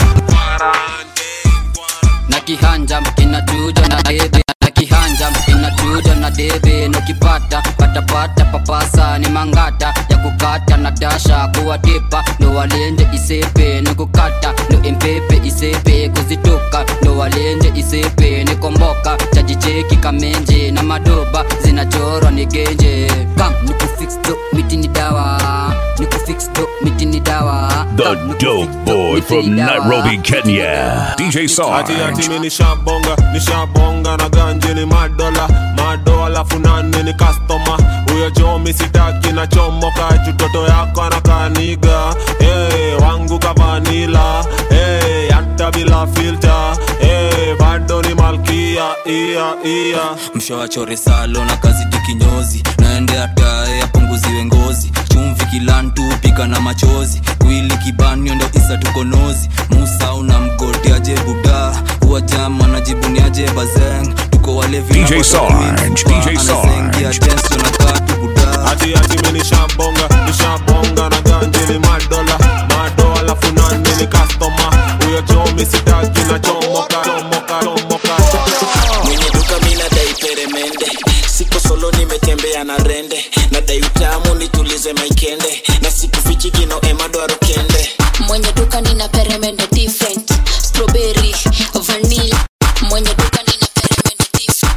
na kihanja kinachuja na debe na kihanja kinachuja na debe nukipata patapata papasa ni mangata ya kukata na dasha kuwatipa ndo walenje isepe ni kukata ndo empepe isepe kuzituka ndo walenje isepe ni komboka chajicheki kamenje na madoba zinachorwa ni genje kam nikufix do miti ni dawa nikufix do miti ni dawa The dope boy from Nairobi, Kenya. DJ ati ati Sarge. mi nishabonga nishabonga na ganje ni madola mado alafu nane ni kastoma huyo jomi sitaki na chomoka chutoto yako anakaniga hey, wangu kavanila hey, hata bila filta hey, bado ni malkia ia ia mshawachore salo na kazi dikinyozi naende atae apunguziwe ngozi chumvi kilantu pika na machozi wili kibanio ndo isa tukonozi musa una mgoti aje buda uwajama najibuniaje bazeng tuko walevi na DJ watu Sarge, wawili, DJ anazengia Sarge. tenso na katu buda ati ati mi nishabonga nishabonga na ganje ni madola mado alafu nane ni kastoma huyo jomi sitaki na chomoka chomoka chomoka mwenye duka mina dai peremende siko solo nimetembea na rende na dai utamu nitulize maikende na sikufichi kino emadwaro kende mwenye duka nina peremende different strawberry vanilla mwenye duka nina peremende different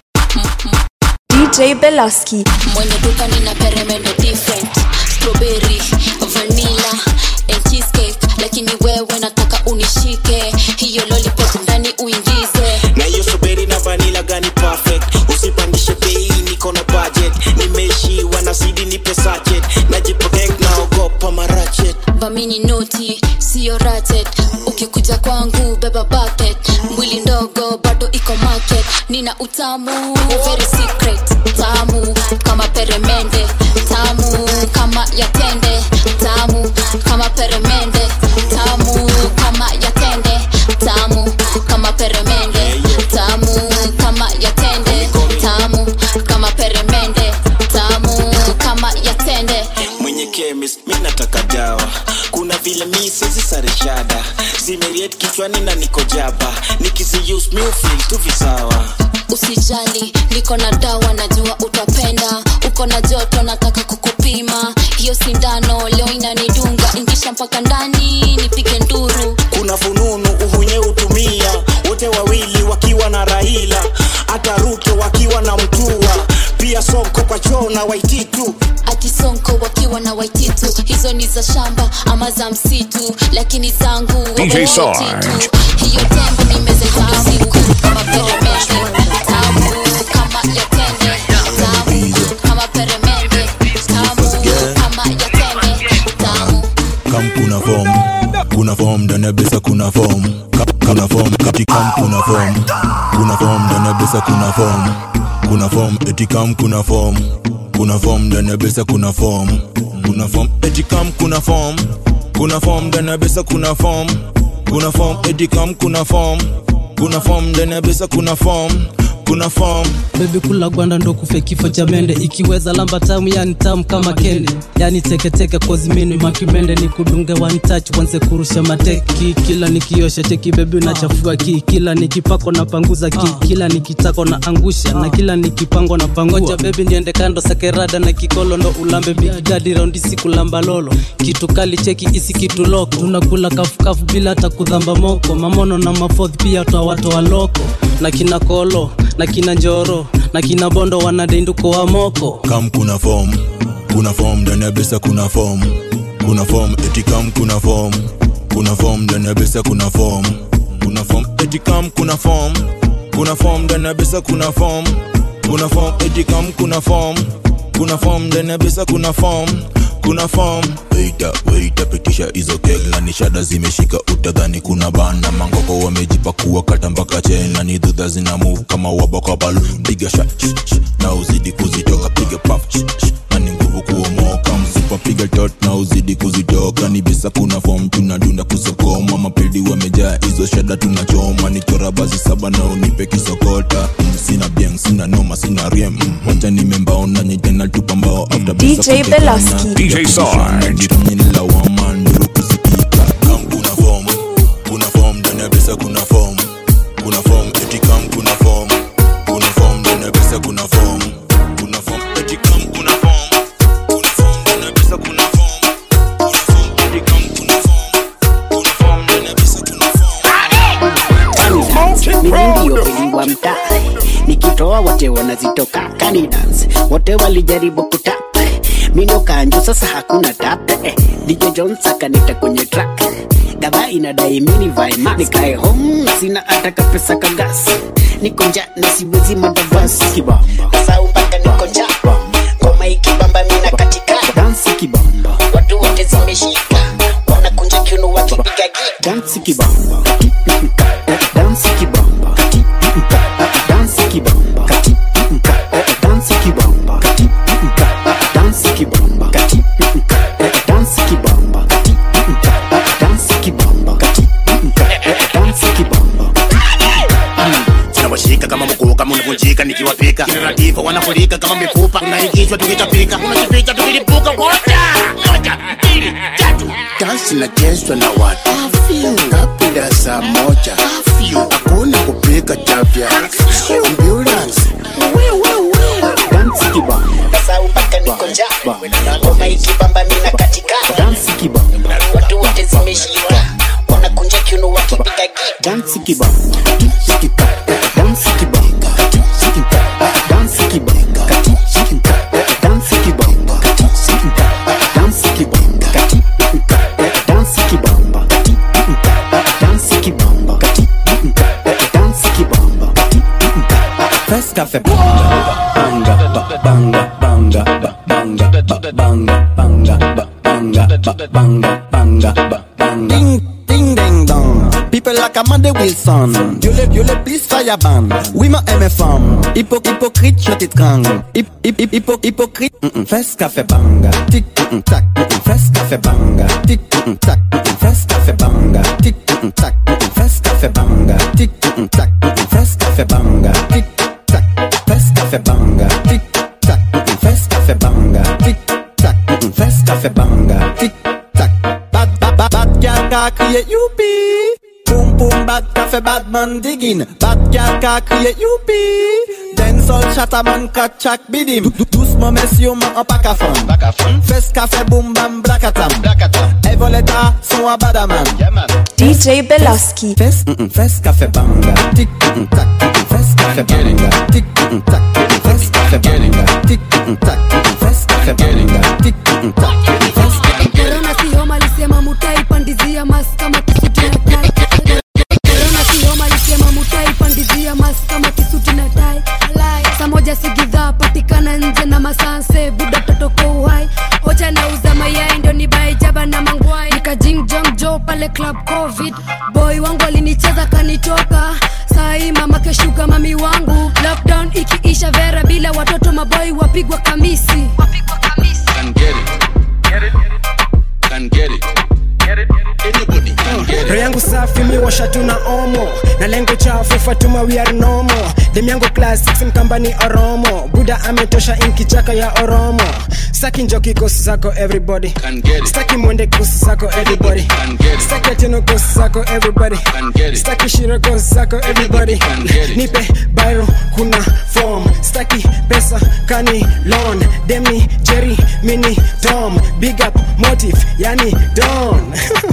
DJ Belaski. mwenye duka nina peremende different strawberry vanilla and cheesecake lakini wewe nataka unishike hiyo lollipop ndani uingize na hiyo suberi na vanila gani perfect usipandishe bei niko na budget nimeishiwa na sidi nipe sachet najiprotect naogopa marachet vamini noti siyo rated ukikuja kwangu beba bucket mwili ndogo bado iko market nina utamu very secret tamu kama peremende tamu kama yatende tamu kama peremende tamu kama yatende tamu kama peremende tamu kama yatende tamu kama peremende tamu kama yatende mwenye chemist mi nataka dawa kuna vile mi sezi sareshada zimeriet kichwani na niko jaba nikiziuse mi ufil tu visawa usijali niko na dawa najua utapenda uko na joto nataka kukupima hiyo sindano leo inanidunga ingisha mpaka ndani nipige nduru kuna fununu uhunye utumia wote wawili wakiwa na raila hata ruto wakiwa na mtua pia sonko kwa choo na waititu akisonko wakiwa na waititu hizo ni za shamba ama za msitu lakini zangu DJ waititu. Sarge. hiyo tembe nimezetamu kama peremende tamu kama yatende tamu kama peremende tamu kama yatende tamu kam kuna form kuna form ndani ya besa kuna form Ka- kuna form kati kam kuna form kuna form ndani ya besa kuna form kuna form eti kam kuna form kuna form ndani ya besa kuna form kuna form eti kam kuna form kuna form ndani ya besa kuna form kuna form eti kam kuna form kuna form ndani ya besa kuna form kuna form bebi kula gwanda ndo kufe kifo cha mende ikiweza lamba tamu yani tamu kama kende yani teketeke kozimini makimende ni kudunge one touch wanze kurusha mateki kila nikiosha cheki bebi unachafua ki kila nikipako na panguza ki kila nikitako na angusha na kila nikipango na pangoja bebi niende kando sakerada na kikolo ndo ulambe big daddy raundi siku lamba lolo kitu kali cheki isi kitu loko tunakula kafukafu bila hata kudhamba moko mamono na mafodhi pia twawatoa loko na kina kolo na kina njoro na kina bondo wanadenduko wa moko kam kuna form kuna form ndani ya besa kuna form kuna form eti kam kuna form kuna form ndani ya besa kuna form kuna form eti kam kuna form kuna form ndani ya besa kuna form kuna form eti kam kuna form kuna form ndani ya besa kuna form kuna form weita weita pitisha hizo keg na nishada zimeshika utadhani kuna bana mangoko wamejipakua kata mpaka chena ni dhudha zina move kama wabakabal piga sha sh, sh, na uzidi kuzitoka piga paf sh, sh, na ni nguvu kuomoka msipa piga tot na uzidi kuzitoka ni bisa kuna form tunadunda kusokoma mapedi wamejaa hizo shada tunachoma ni chora basi saba na unipe kisokota Mm, sina bieng sina noma sina riem Mm, wacha nimembao na nyitena tupa mbao after DJ bisa kutekana. Belaski. DJ Sarge. Nilawama nduru kusikika kam kuna form kuna form ndani ya pesa kuna form kuna form eti kam kuna form kuna form ndani ya pesa kuna form kuna form eti kam kuna form kuna form ndani ya pesa kuna form kuna form eti kam kuna form kuna form ndani ya pesa kuna mimi ndio kweli wa mtaa nikitoa wote wanazitoka kanidans wote walijaribu kutap mindo kanjo sasa hakuna tap eh, DJ Jones akanita kwenye track gava inadai mini vai mask nikae home sina hata kapesa kagas niko njaa na siwezi madavasi kibamba sau mpaka niko njaa ngoma ikibamba mina katika dansi kibamba watu wote zimeshika wanakunja kiuno wakipiga gita dansi kibamba dansi kibamba dansi kibamba dansi kibamba dansi kibamba dansi kibamba dansi kibamba dansi kibamba tunawashika kama mkuu kama unavunjika nikiwapika kinaratifa wanafurika kama mifupa unaingizwa tukitapika unajificha tukilipuka moja moja mbili tatu dansi nachezwa na watu kapida saa moja hakuna kupika chapya ambulance dansi kibamba sau mpaka niko njaa ngoma ikibamba mina katika dansi kibamba watu wote zimeshika wanakunja kiuno wakipiga gita dansi kibamba dansi kibamba dansi kibamba dansi kibamba dansi kibamba dansi kibamba dansi kibamba dansi kibamba First cafe banga banga banga banga banga banga banga banga banga banga banga ding ding ding dong People like Amanda Wilson Dieu le, Dieu le plus fire ban Oui ma aime femme Hypo, hypocrite je t'étrangle Hip, hip, hip, hypo, hypocrite mm -mm. First café banga Tic mm -mm, tac mm -mm. First café banga Tic mm -mm, tac mm -mm. First café banga Tic mm -mm, tac mm -mm. First café banga Tic mm -mm, tac mm -mm. First café banga Tic tac First café banga Tic tac mm -mm. First café banga Tic tac mm -mm. First café banga Tic tac Bad bad bad bad girl ka crier youpi Boom boom bad café bad man digging Bad girl ka crier youpi Dancehall chataman kachak bidim Dou- dou- Doucement messieurs man en pack à fond Fes café boom bam blakatam Evoleta son a badaman DJ Belaski. Fes mm -mm, Fes café banga Tic mm -mm, tac mm -mm, Fes café banga Tic mm -mm, tac mm -mm, Fes café banga Tic mm -mm, tac mm -mm, Fes café banga Tic mm -mm, tac mm -mm, Fes korona si homa lisema mutaipandizia mas kama kisuti na tai korona si homa lisema mutaipandizia mas kama kisuti na tai saa moja sigidhaa patikana nje na masanse buda totoko uhai hocha nauza mayai ndio ni baijaba na mangwai nikajingjong jo pale club covid boy wangu alinicheza kanitoka sai mama keshuka mami wangu lockdown ikiisha vera bila watoto maboi wapigwa kamisi wapigwa kamisi can get it. Get it? Can get it. Get it? Anybody can get roho yangu safi miwasha tuna omo na lengo chafu fatuma we are normal dem yangu classics mkambani oromo buda ametosha inkichaka ya oromo staki njoki kosi zako everybody staki mwende kosi zako everybody staki atino kosi zako everybody staki shiro kosi zako everybody nipe byro kuna form staki pesa kani loan demi jerry mini tom big up motive yani don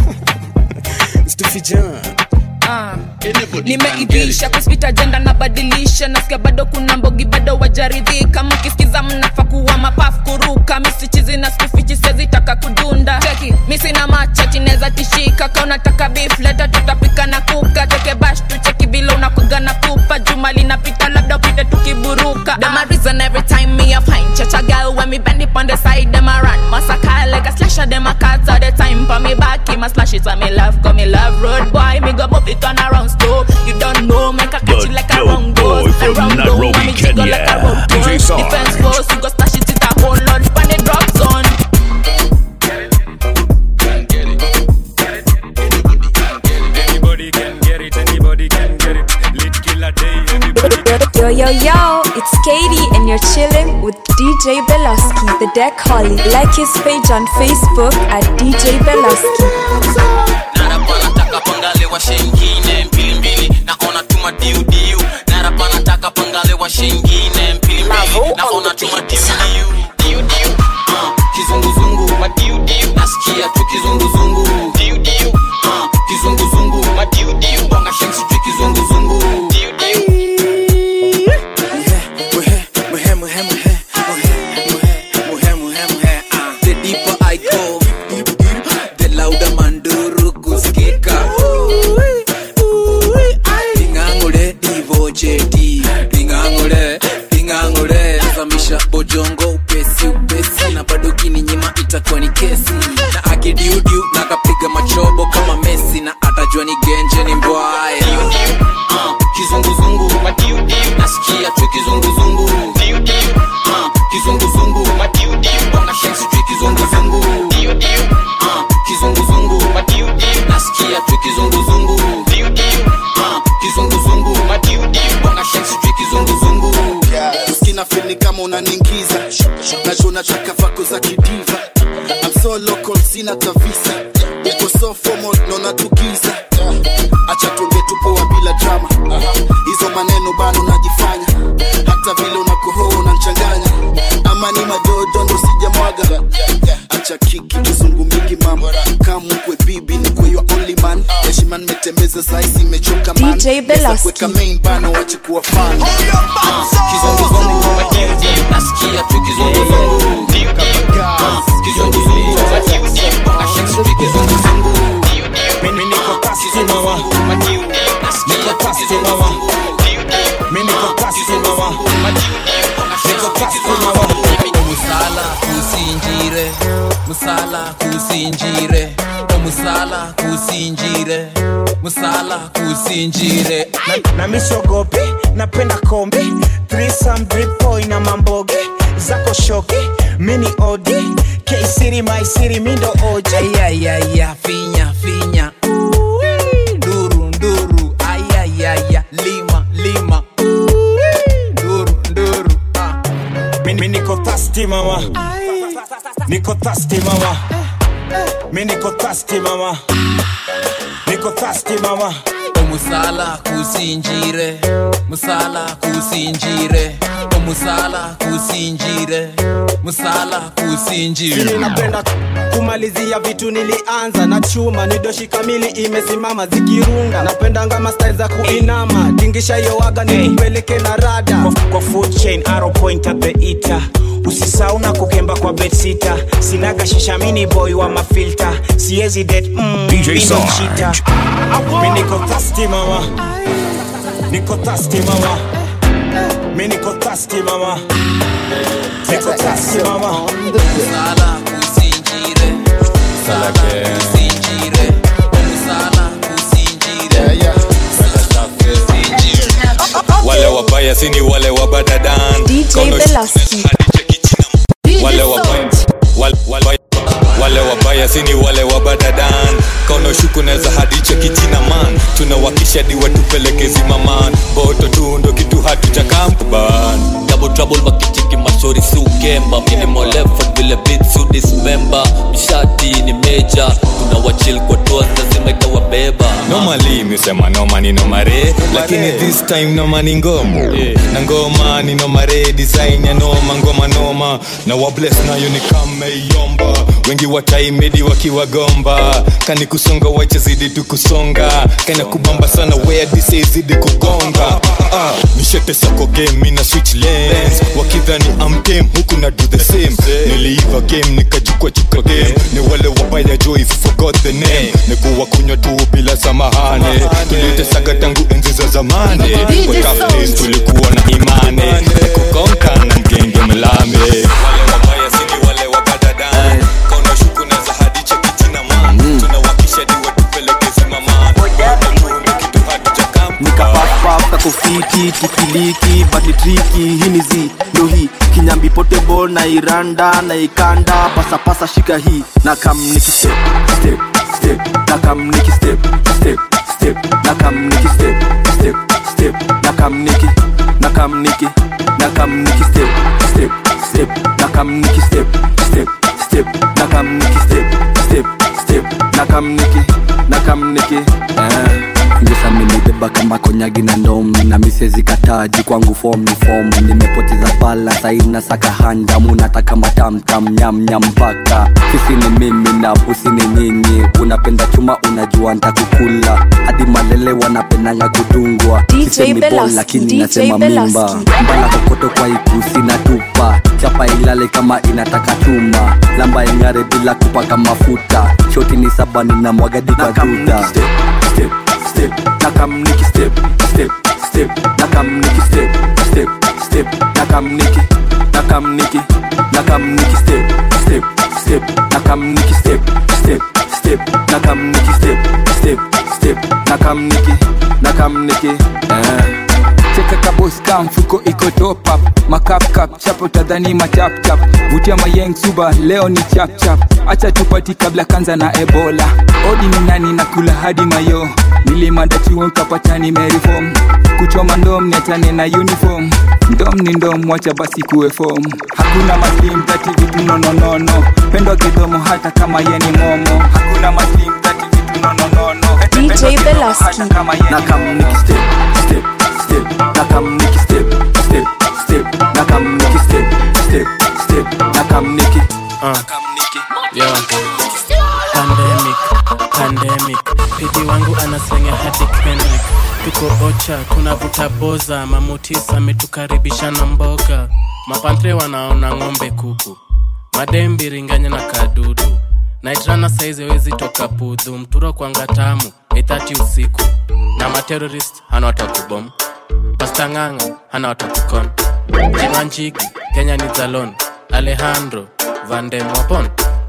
Stufijan. Ah. nimeivisha kuspita jenda nabadilisha nasikia bado kuna mbogi bado wajaridhika mkisikiza mnafa kuwa mapafu kuruka misichizi na skufichi sezitaka kudunda cheki misina machachi neza tishika ka unataka beef leta tutapika na kuka teke bash tucheki bila unakuga na pupa juma linapita labda upite tukiburuka Them a reason every time me a find church a girl when me bend it on the side them a run massacre like a slasher them a cut all the time for me back him a slash it on me love come me love road boy me go move it on around store you don't know make a catch it like a wrong boy goes from around Nairobi, me jiggle like a Kenya, road DJ goes Sarge. defense force you go stash it it a whole lot on the drop zone Anybody can get it, anybody can get it. Lit killer day, everybody Yo, yo, yo, it's Katie, and you're chilling with DJ Belaski, the Deck Holly. Like his page on Facebook at DJ Belaski. narapa nataka pangale wa shengine mbili mbili naona tuma diudiu narapa nataka pangale wa shengine mbili mbili naona tuma diudiu diudiu uh, kizunguzungu madiudiu nasikia tu kizunguzungu diudiu uh, kizunguzungu madiudiu bonga shensi tu kizunguzungu diudiu Muhe, muhe, muhe, muhe, muhe, muhe, muhe, muhe, muhe, nataka vako za kidiva I'm so local sina tavisa niko so formal naona tugiza acha tuonge tupoa bila drama hizo maneno bano najifanya hata vile unakohoa unanchanganya ama ni madodo ndo sijamwaga acha kiki kizungu mingi mama kamkwe bibi ni kwe your only man heshima nimetembeza saisi imechoka man DJ Pesa Belaski. kuweka main bano wache kuwa fan kizunguzungu nasikia tu kizunguzungu kizunguzungu ashaksupi kizunguzungu Mimi niko kasi mama Niko kasi mama Mimi niko kasi mama Niko kasi mama musala kusinjire musala kusinjire omusala kusinjire musala kusinjire na, na misogopi napenda kombi threesome drip boy na mamboge zako shoki mini odi K-City my city mindo oje ayayaya finya finya Ui, nduru nduru ayayaya lima lima Ui, nduru nduru Mimi niko thirsty mama Niko thirsty mama Mimi niko thirsty mama Niko thirsty mama omusala kusinjire musala kusinjire omusala kusinjire musala Sili kusinjire napenda kumalizia vitu nilianza na chuma nidoshi kamili imesimama zikirunga napenda ngama style za kuinama tingisha hiyo waga nikupeleke na rada kwa, kwa food chain arrow point at the eater usisau na kukemba kwa bedsita sinaga shisha mini boy wa mafilta siezi det mm, DJ mimi Sarge. cheater. mi niko thirsty mama niko thirsty mama mi niko thirsty mama niko thirsty mama musala kusinjire musala kusinjire omusala kusinjire musala kusinjire wale wabaya sini wale wabadadan DJ Kono- Belaski. wale wabaya wale, wale, wale wabaya sini wale wabadadan kaona shuku neza hadi cheki jina man tunawakisha diwa tupeleke zimaman boto tu ndo kitu hatujakamban double trouble wakicheki mashori si ukemba minimal effort vile beat su dismember mshati ni meja tuna wachil kwa toa lazima itawabeba normally misema noma ni nomare lakini this time noma ni ngomo na ngoma ni nomare design ya noma ngoma noma na wables nayo ni kameyomba wengi wataimedi wakiwagomba kani kusonga wache zidi tu kusonga kana kubamba sana wea dise zidi kugonga ah, nishete sako game ina switch lanes wakidhani amtem huku na do the same niliiva game nikajukwa chuka game ni wale wabaya jo if you forgot the name nikuwa kunywa tu bila samahane tulitesaga tangu enzi za zamani kwa tough days tulikuwa na imani kukonka na mgenge mlame wale wabaya sini wale wabadadan kauna shuku naza hadi cheki jina man tunawakisha diwa tupeleke zimaman kitu hatujakam nikapapapa kofiti tikiliki bani triki hini zi ndo hii kinyambi potable na iranda na ikanda pasapasa shika hii na kam niki step step step na kam niki step step step na kam niki step step step na kam niki na kam niki na kam niki step step step na kam niki step step step na kam niki step step step na kam niki na kam niki eh ngesaminibeba kama konyagi na ndom na misezi kataji kwangu fom ni fom nimepoteza pala saina saka handamu nataka matamtam nyamnyam mpaka sisi ni mimi na pusi ni nyinyi unapenda chuma unajua ntakukula hadi malele wanapendanga kudungwa DJ sisemi bol Belaski, lakini DJ nasema mimba Belaski. mbala kokoto kwa ikusi na tupa chapa ilale kama inataka chuma lamba ing'are bila kupaka mafuta shoti ni saba nina mwagadi kwa duta step step nakam niki step step step nakam niki step step step nakam niki nakam niki nakam niki step step step nakam niki step step step nakam niki step step step nakam niki nakam niki eh cheka kaboska mfuko iko top up makapkap chapo tadhani machapchap vutia mayeng suba leo ni chapchap acha tupati kabla kanza na ebola odi ni nani na kula hadi mayo nilimada chuo nkapata nimereform kuchoma ndom niachane na uniform ndom ni ndom wacha basi kuwe form hakuna maslim tati vitu nononono pendwa kidomo hata kama yeni momo hakuna maslim tati vitu nononono DJ Belaski. nakam niki step step step nakam niki step step step nakam niki step step step nakam niki Uh. Yo. Pandemic, pandemic. Pidi wangu anaslenga hadi Kendrick. Tuko ocha, tunavuta boza. Mamutis ametukaribisha na mboga. Mapantre wanaona ng'ombe kuku. Madembi ringanya na kadudu. Naitrana saizi wezi toka pudhu. Mturo kwanga tamu, 8:30 usiku. Na materrorist hana watakubom. Pasta ng'ang'a hana watakukon. Jimanjigi, Kenya ni Zalon. Alejandro, Van Wapon.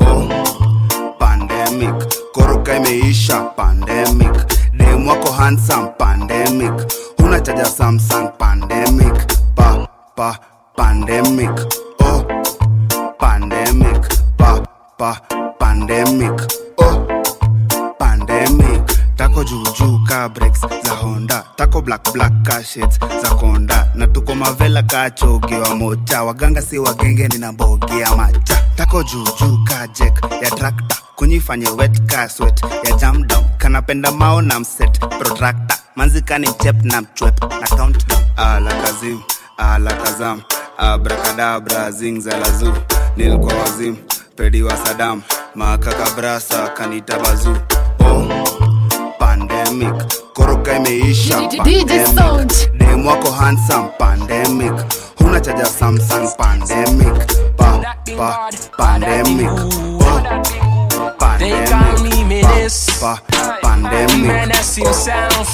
pandemic koroka imeisha pandemic dem wako handsome pandemic huna chaja samsung pandemic pa pa pandemic oh pandemic pa pa pandemic oh pandemic tako juujuu ka breaks za honda tako black black ka shades za konda na tuko mavela ka chogi wa mocha waganga si wagenge nina mbogi ya macha tako juujuu ka jek ya trakta kunyifanye wet ka swet ya jam down kanapenda mao na mset protractor manzikani mchep na mchwep na countdown ala kazim ala kazam abrakadabra zingzalazu nilikuwa wazim pedi wa sadam makakabrasa kanita bazu oh pandemic koroka imeisha pandemic dem wako handsome pandemic huna chaja samsung pandemic pa pa pandemic oh They call me Menace. pa pandemic Menace himself.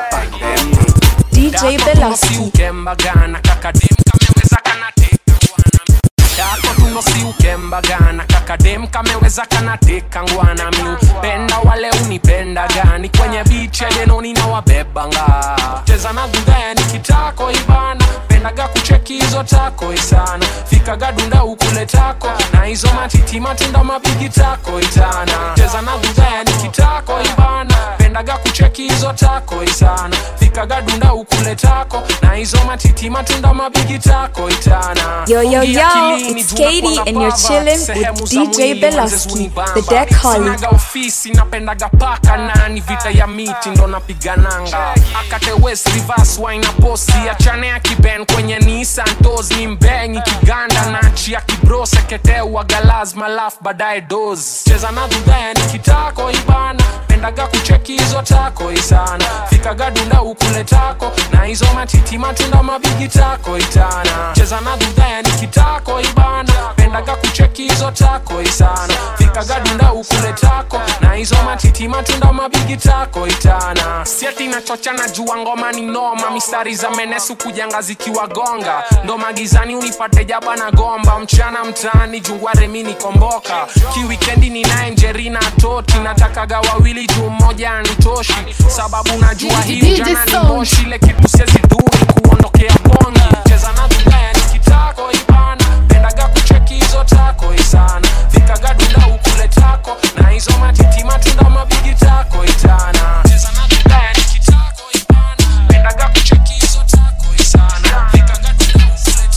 DJ Belaski. ukembagana kakadem kameweza kanateka ngwana yako tunosi ukembagana kakadem kameweza kanateka ngwana miupenda wale unipenda gani kwenye bichi edenoni na wabebanga cheza na gudhani kitako ibana pendaga kucheki hizo tako isana fikaga dunda ukule tako na hizo matiti matunda mabigi tako itana cheza na gudhani kitako ibana pendaga kucheki hizo tako isana fikaga dunda ukule tako na hizo matiti matunda mabigi tako itana Yo, yo, Ingia yo, akilini, it's jua Katie kuna and you're baba, chilling sehemu with za DJ mwili Belaski, zinibamba. the deck holly. Sinaga ofisi napendaga paka nani vita ya miti ndo napigananga akate west reverse wine posi achane ya kiben kwenye Nissan tos ni mbengi kiganda nachi ya kibro seketeu galazma laf baadaye dos cheza na dhudhani kitako ibana pendaga kucheki hizo tako isana fikaga dunda ukule tako na hizo matiti matunda mabigi tako itana cheza na dhudhani kitako ibana pendaga kucheki hizo tako isana fikaga dunda ukule tako na hizo matiti matunda mabigi tako itana sieti nachocha na jua ngoma ni noma mistari za menesu kujanga zikiwagonga ndo magizani unipate jaba na gomba mchana mtaani jungware mi komboka kiwikendi ninaye njerina toti natakaga wawili juu mmoja anitoshi sababu najua hii DJ jana ni Sound. moshi ile kitu siezi duni kuondokea bongi cheza na vibaya nikitako ibana pendaga kucheki hizo tako isana fikaga dunda ukule tako na hizo matiti matunda mabigi tako itana cheza na vibaya nikitako ibana pendaga kucheki hizo tako isana fikaga dunda ukule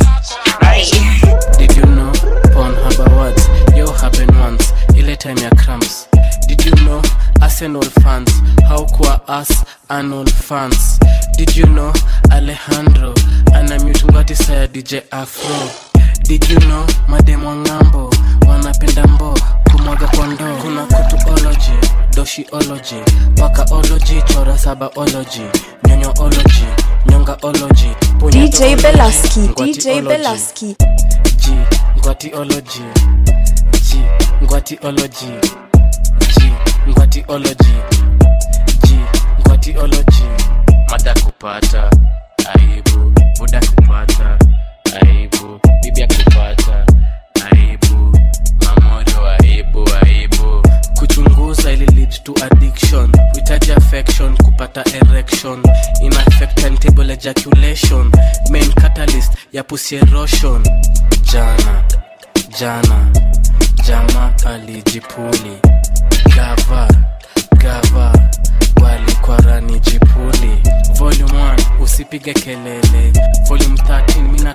tako Did you know Pornhub Awards yo happen once ile time ya cramps Did you know Arsenal fans how kuwa us Arnold fans Did you know Alejandro ana mute ngwatisa ya DJ Afro Did you know mademo wa ng'ambo wanapenda mbo kumwaga kwa ndoo kuna kutuology doshiology pakaology chora sabaology nyonyoology nyongaology DJ Belaski, DJ Ngwatiology. Belaski. G ngwatiology G ngwatiology G ngwatiology G ngwatiology mada kupata aibu buda kupata aibu bibi akupata aibu mamorio aibu aibu kuchunguza ili lead to addiction uhitaji affection kupata erection in affect timetable ejaculation main catalyst ya pussy erosion jana jana jama alijipuli gava gava walikwarantini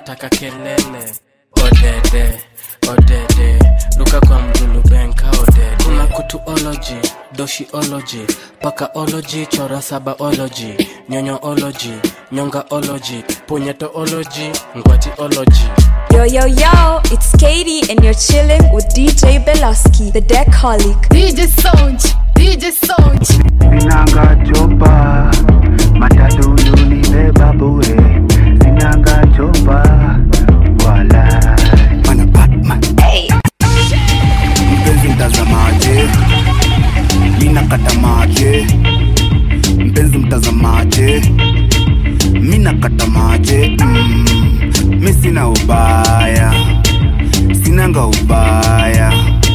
wanataka kelele odede odede luka kwa mdulu benka odede kuna kutuology doshiology pakaology chora sabaology nyonyoology nyongaology punyetoology ngwatiology Yo, yo, yo, it's Katie, and you're chilling with DJ Belaski, the Deckholic. DJ Sound, DJ Sound. Sinanga chopa, matatu unibeba bure. Sinanga chopa, wala. Mana Batman. Hey. Mpenzi mtazamaje, mina kata maje. Mpenzi mtazamaje, mina kata maje. Mm, mi sina ubaya, sinanga ubaya,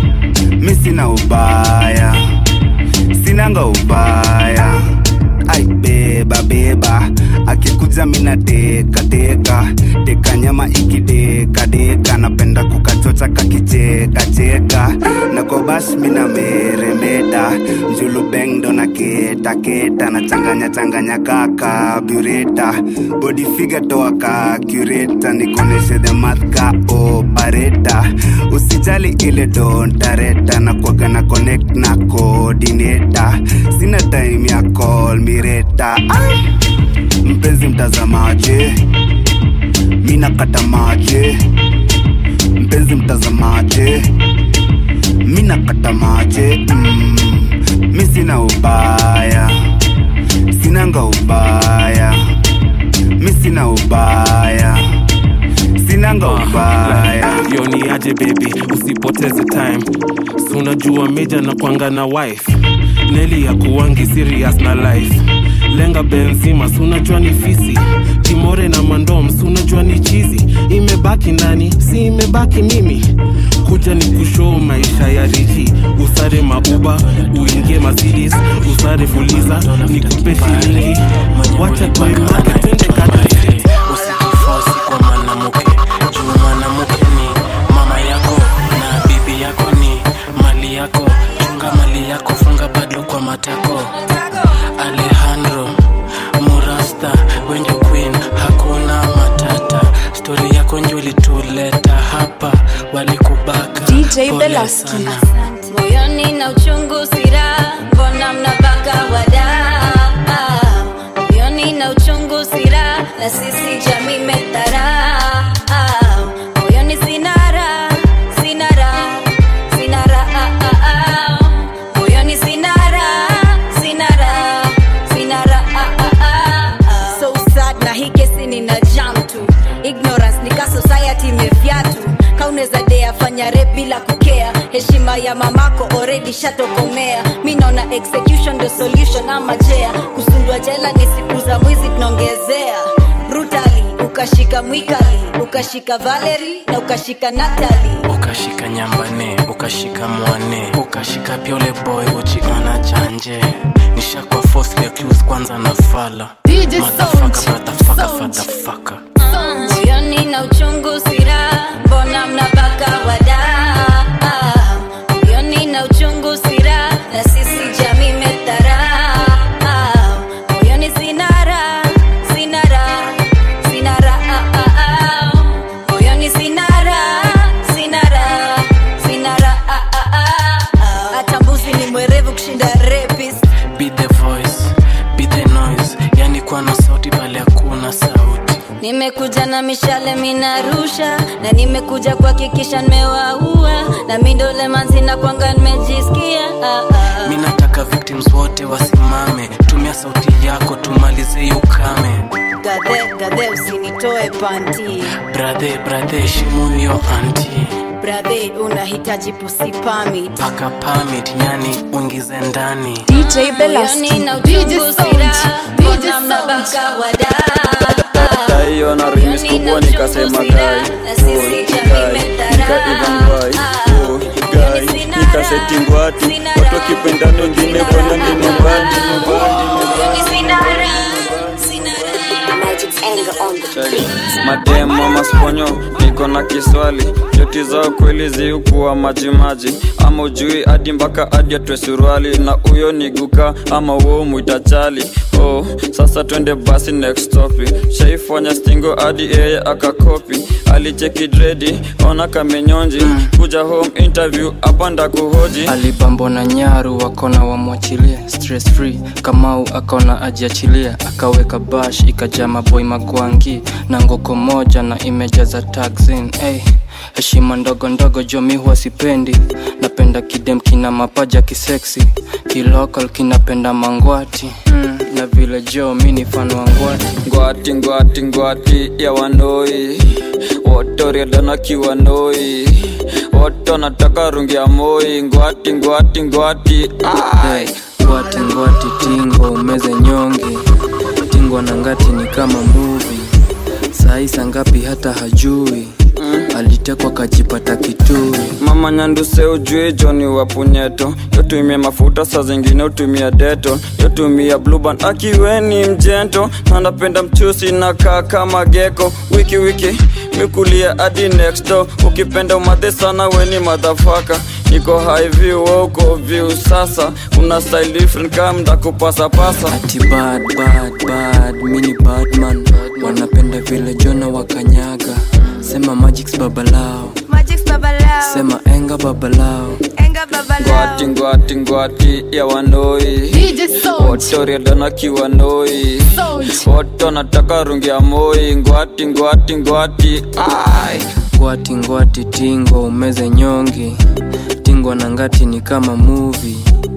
mi sina ubaya sinanga ubaya ai beba beba akikuja mina teka teka teka nyama ikideka deka napenda kukachocha kakicheka cheka na kwa bash mina meremeta njulu bengdo na keta keta na changanya changanya kaka bureta body figure toa ka cureta nikoneshe the math ka opareta usijali ile dontareta na kwaga na connect na coordinator sina time ya call mireta Ai! mpenzi mtazamaje mina kata maje mpenzi mtazamaje mina kata maje mm, mi sina ubaya sinanga ubaya mi sina ubaya sinanga ubaya yo ni aje baby usipoteze time si unajua meja na kwanga na wife neli ya kuwangi serious na life lenga benzima si unajua ni fisi timore na mandom si unajua ni chizi imebaki nani si imebaki mimi kuja ni kushoo maisha ya riji usare mauba uingie mazidis usare fuliza ni kupe shilingi wacha toy market twende kadri usijifosi kwa mwanamke juu mwanamke ni mama yako na bibi yako ni mali yako chunga mali yako funga bado kwa matako alejandro murasta wenjo queen hakuna matata stori yako njo ilituleta hapa walikubaka DJ Pole Belaski. sana. moyoni na uchungu sira mbona mnabaka wada moyoni na uchungu sira na sisi jamii metara moyoni sinara sinara sinara moyoni sinara sinara sinara so sad na hii kesi nina jam tu ignorance nika society imevyatu kauneza dea fanya rep bila kukea heshima ya mamako already shatokomea mi naona execution the solution ama jea kusundwa jela ni siku za mwizi tunaongezea brutally ukashika mwikali ukashika valeri na ukashika natali ukashika nyambane ukashika mwane ukashika pyole boy uchiona chanje nishakwa falsely accused kwanza na fala DJ Motherfucker, Sound. motherfucker, Sound. motherfucker. moyoni na uchungu sira mbona mnabaka wada moyoni na uchungu sira na sisi jamii metara moyoni sinara sinara sinara moyoni sinara sinara sinara hata mbuzi ni mwerevu kushinda rapist be the voice be the noise yani kuwa na sauti bali hakuna sauti nimekuja na mishale minarusha na nimekuja kuhakikisha nimewaua na mindole manzina kwanga nimejisikia ah, ah. mi nataka victims wote wasimame tumia sauti yako tumalize hiyo ukame gadhe gadhe usinitoe panti brathe brathe heshimu hiyo anti brathe unahitaji pusi pamit paka permit yani uingize ndani DJ Moyoni Belaski. na uchungu sira mbona mnabaka wada hiyo na rimis kubwa nikasema gai na sisi jamii metara gai nikasetingwatu watu wakipendana wengine bwana ni nyumbani mademo masponyo niko na kiswali joti zao kweli ziukuwa majimaji ama ujui hadi mpaka hadi atwe suruali na huyo ni guka ama uo mwita chali oh sasa twende basi next topic shaifanya stingo hadi yeye akakopi alicheki dredi ona kamenyonji kuja home interview hapa ndakuhoji alibambo na nyaru wakona wamwachilie stress free kamau akaona ajiachilia akaweka bash ikajaa maboi magwangi na ngoko moja na imejaza taxin hey. heshima ndogo ndogo jomi huwa sipendi napenda kidem kina mapaja kiseksi kilokal kinapenda mangwati mm. na vile jo mi ni fan wa ngwati ngwati ngwati ngwati ya wanoi wotoriadana kiwanoi woto nataka rungi ya moi ngwati ngwati ngwati hey, ngwati ngwati tingo umeze nyonge tingwa na ngati ni kama muvi saisa ngapi hata hajui alitekwa kajipata kitui mama nyanduse ujui joni wa punyeto yotumia mafuta saa zingine utumia deto yotumia bluban akiweni mjento na napenda mchusi na kaa kama geko wiki wiki mikulia hadi next door ukipenda umadhe sana weni madhafaka niko high view wewe uko view sasa una style different kama ndakupasa pasa ati bad bad bad mini badman wanapenda vile jona wakanyaga sema magics babalao Magic babalao. sema enga babalao Enga babalao. ngwati ngwati ngwati ya wanoi DJ Sound. wotoriadana kiwanoi Sound. woto nataka rungi ya moi ngwati ngwati ngwati ai ngwati ngwati tingo umeze nyongi tingwa na ngati ni kama muvi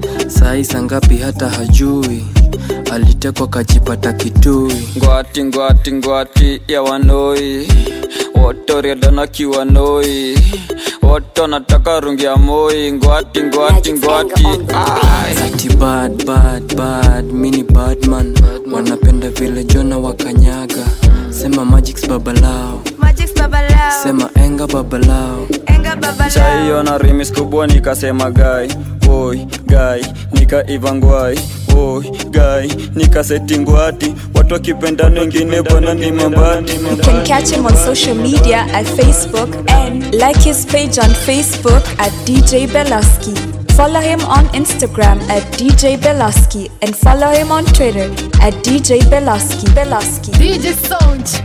saisa ngapi hata hajui alitekwa kajipata kitui ngwati ngwati ngwati ya wanoi wotoriadana kiwanoi woto nataka rungi ya moi ngwati ngwati ngwati ai ati bad bad bad mini badman wanapenda vile jona wakanyaga sema magics babalao Magic babalao. sema enga babalao Enga babalao. chaiona rimis kubwa nikasema gai oi gai nikaivangwai oi gai nikasetingwati watu wakipendana wengine bwana ni mambati You can catch him on social media at Facebook and like his page on Facebook at DJ Belaski. Follow him on Instagram at DJ Belaski and follow him on Twitter at DJ Belaski. Belaski. DJ Sound.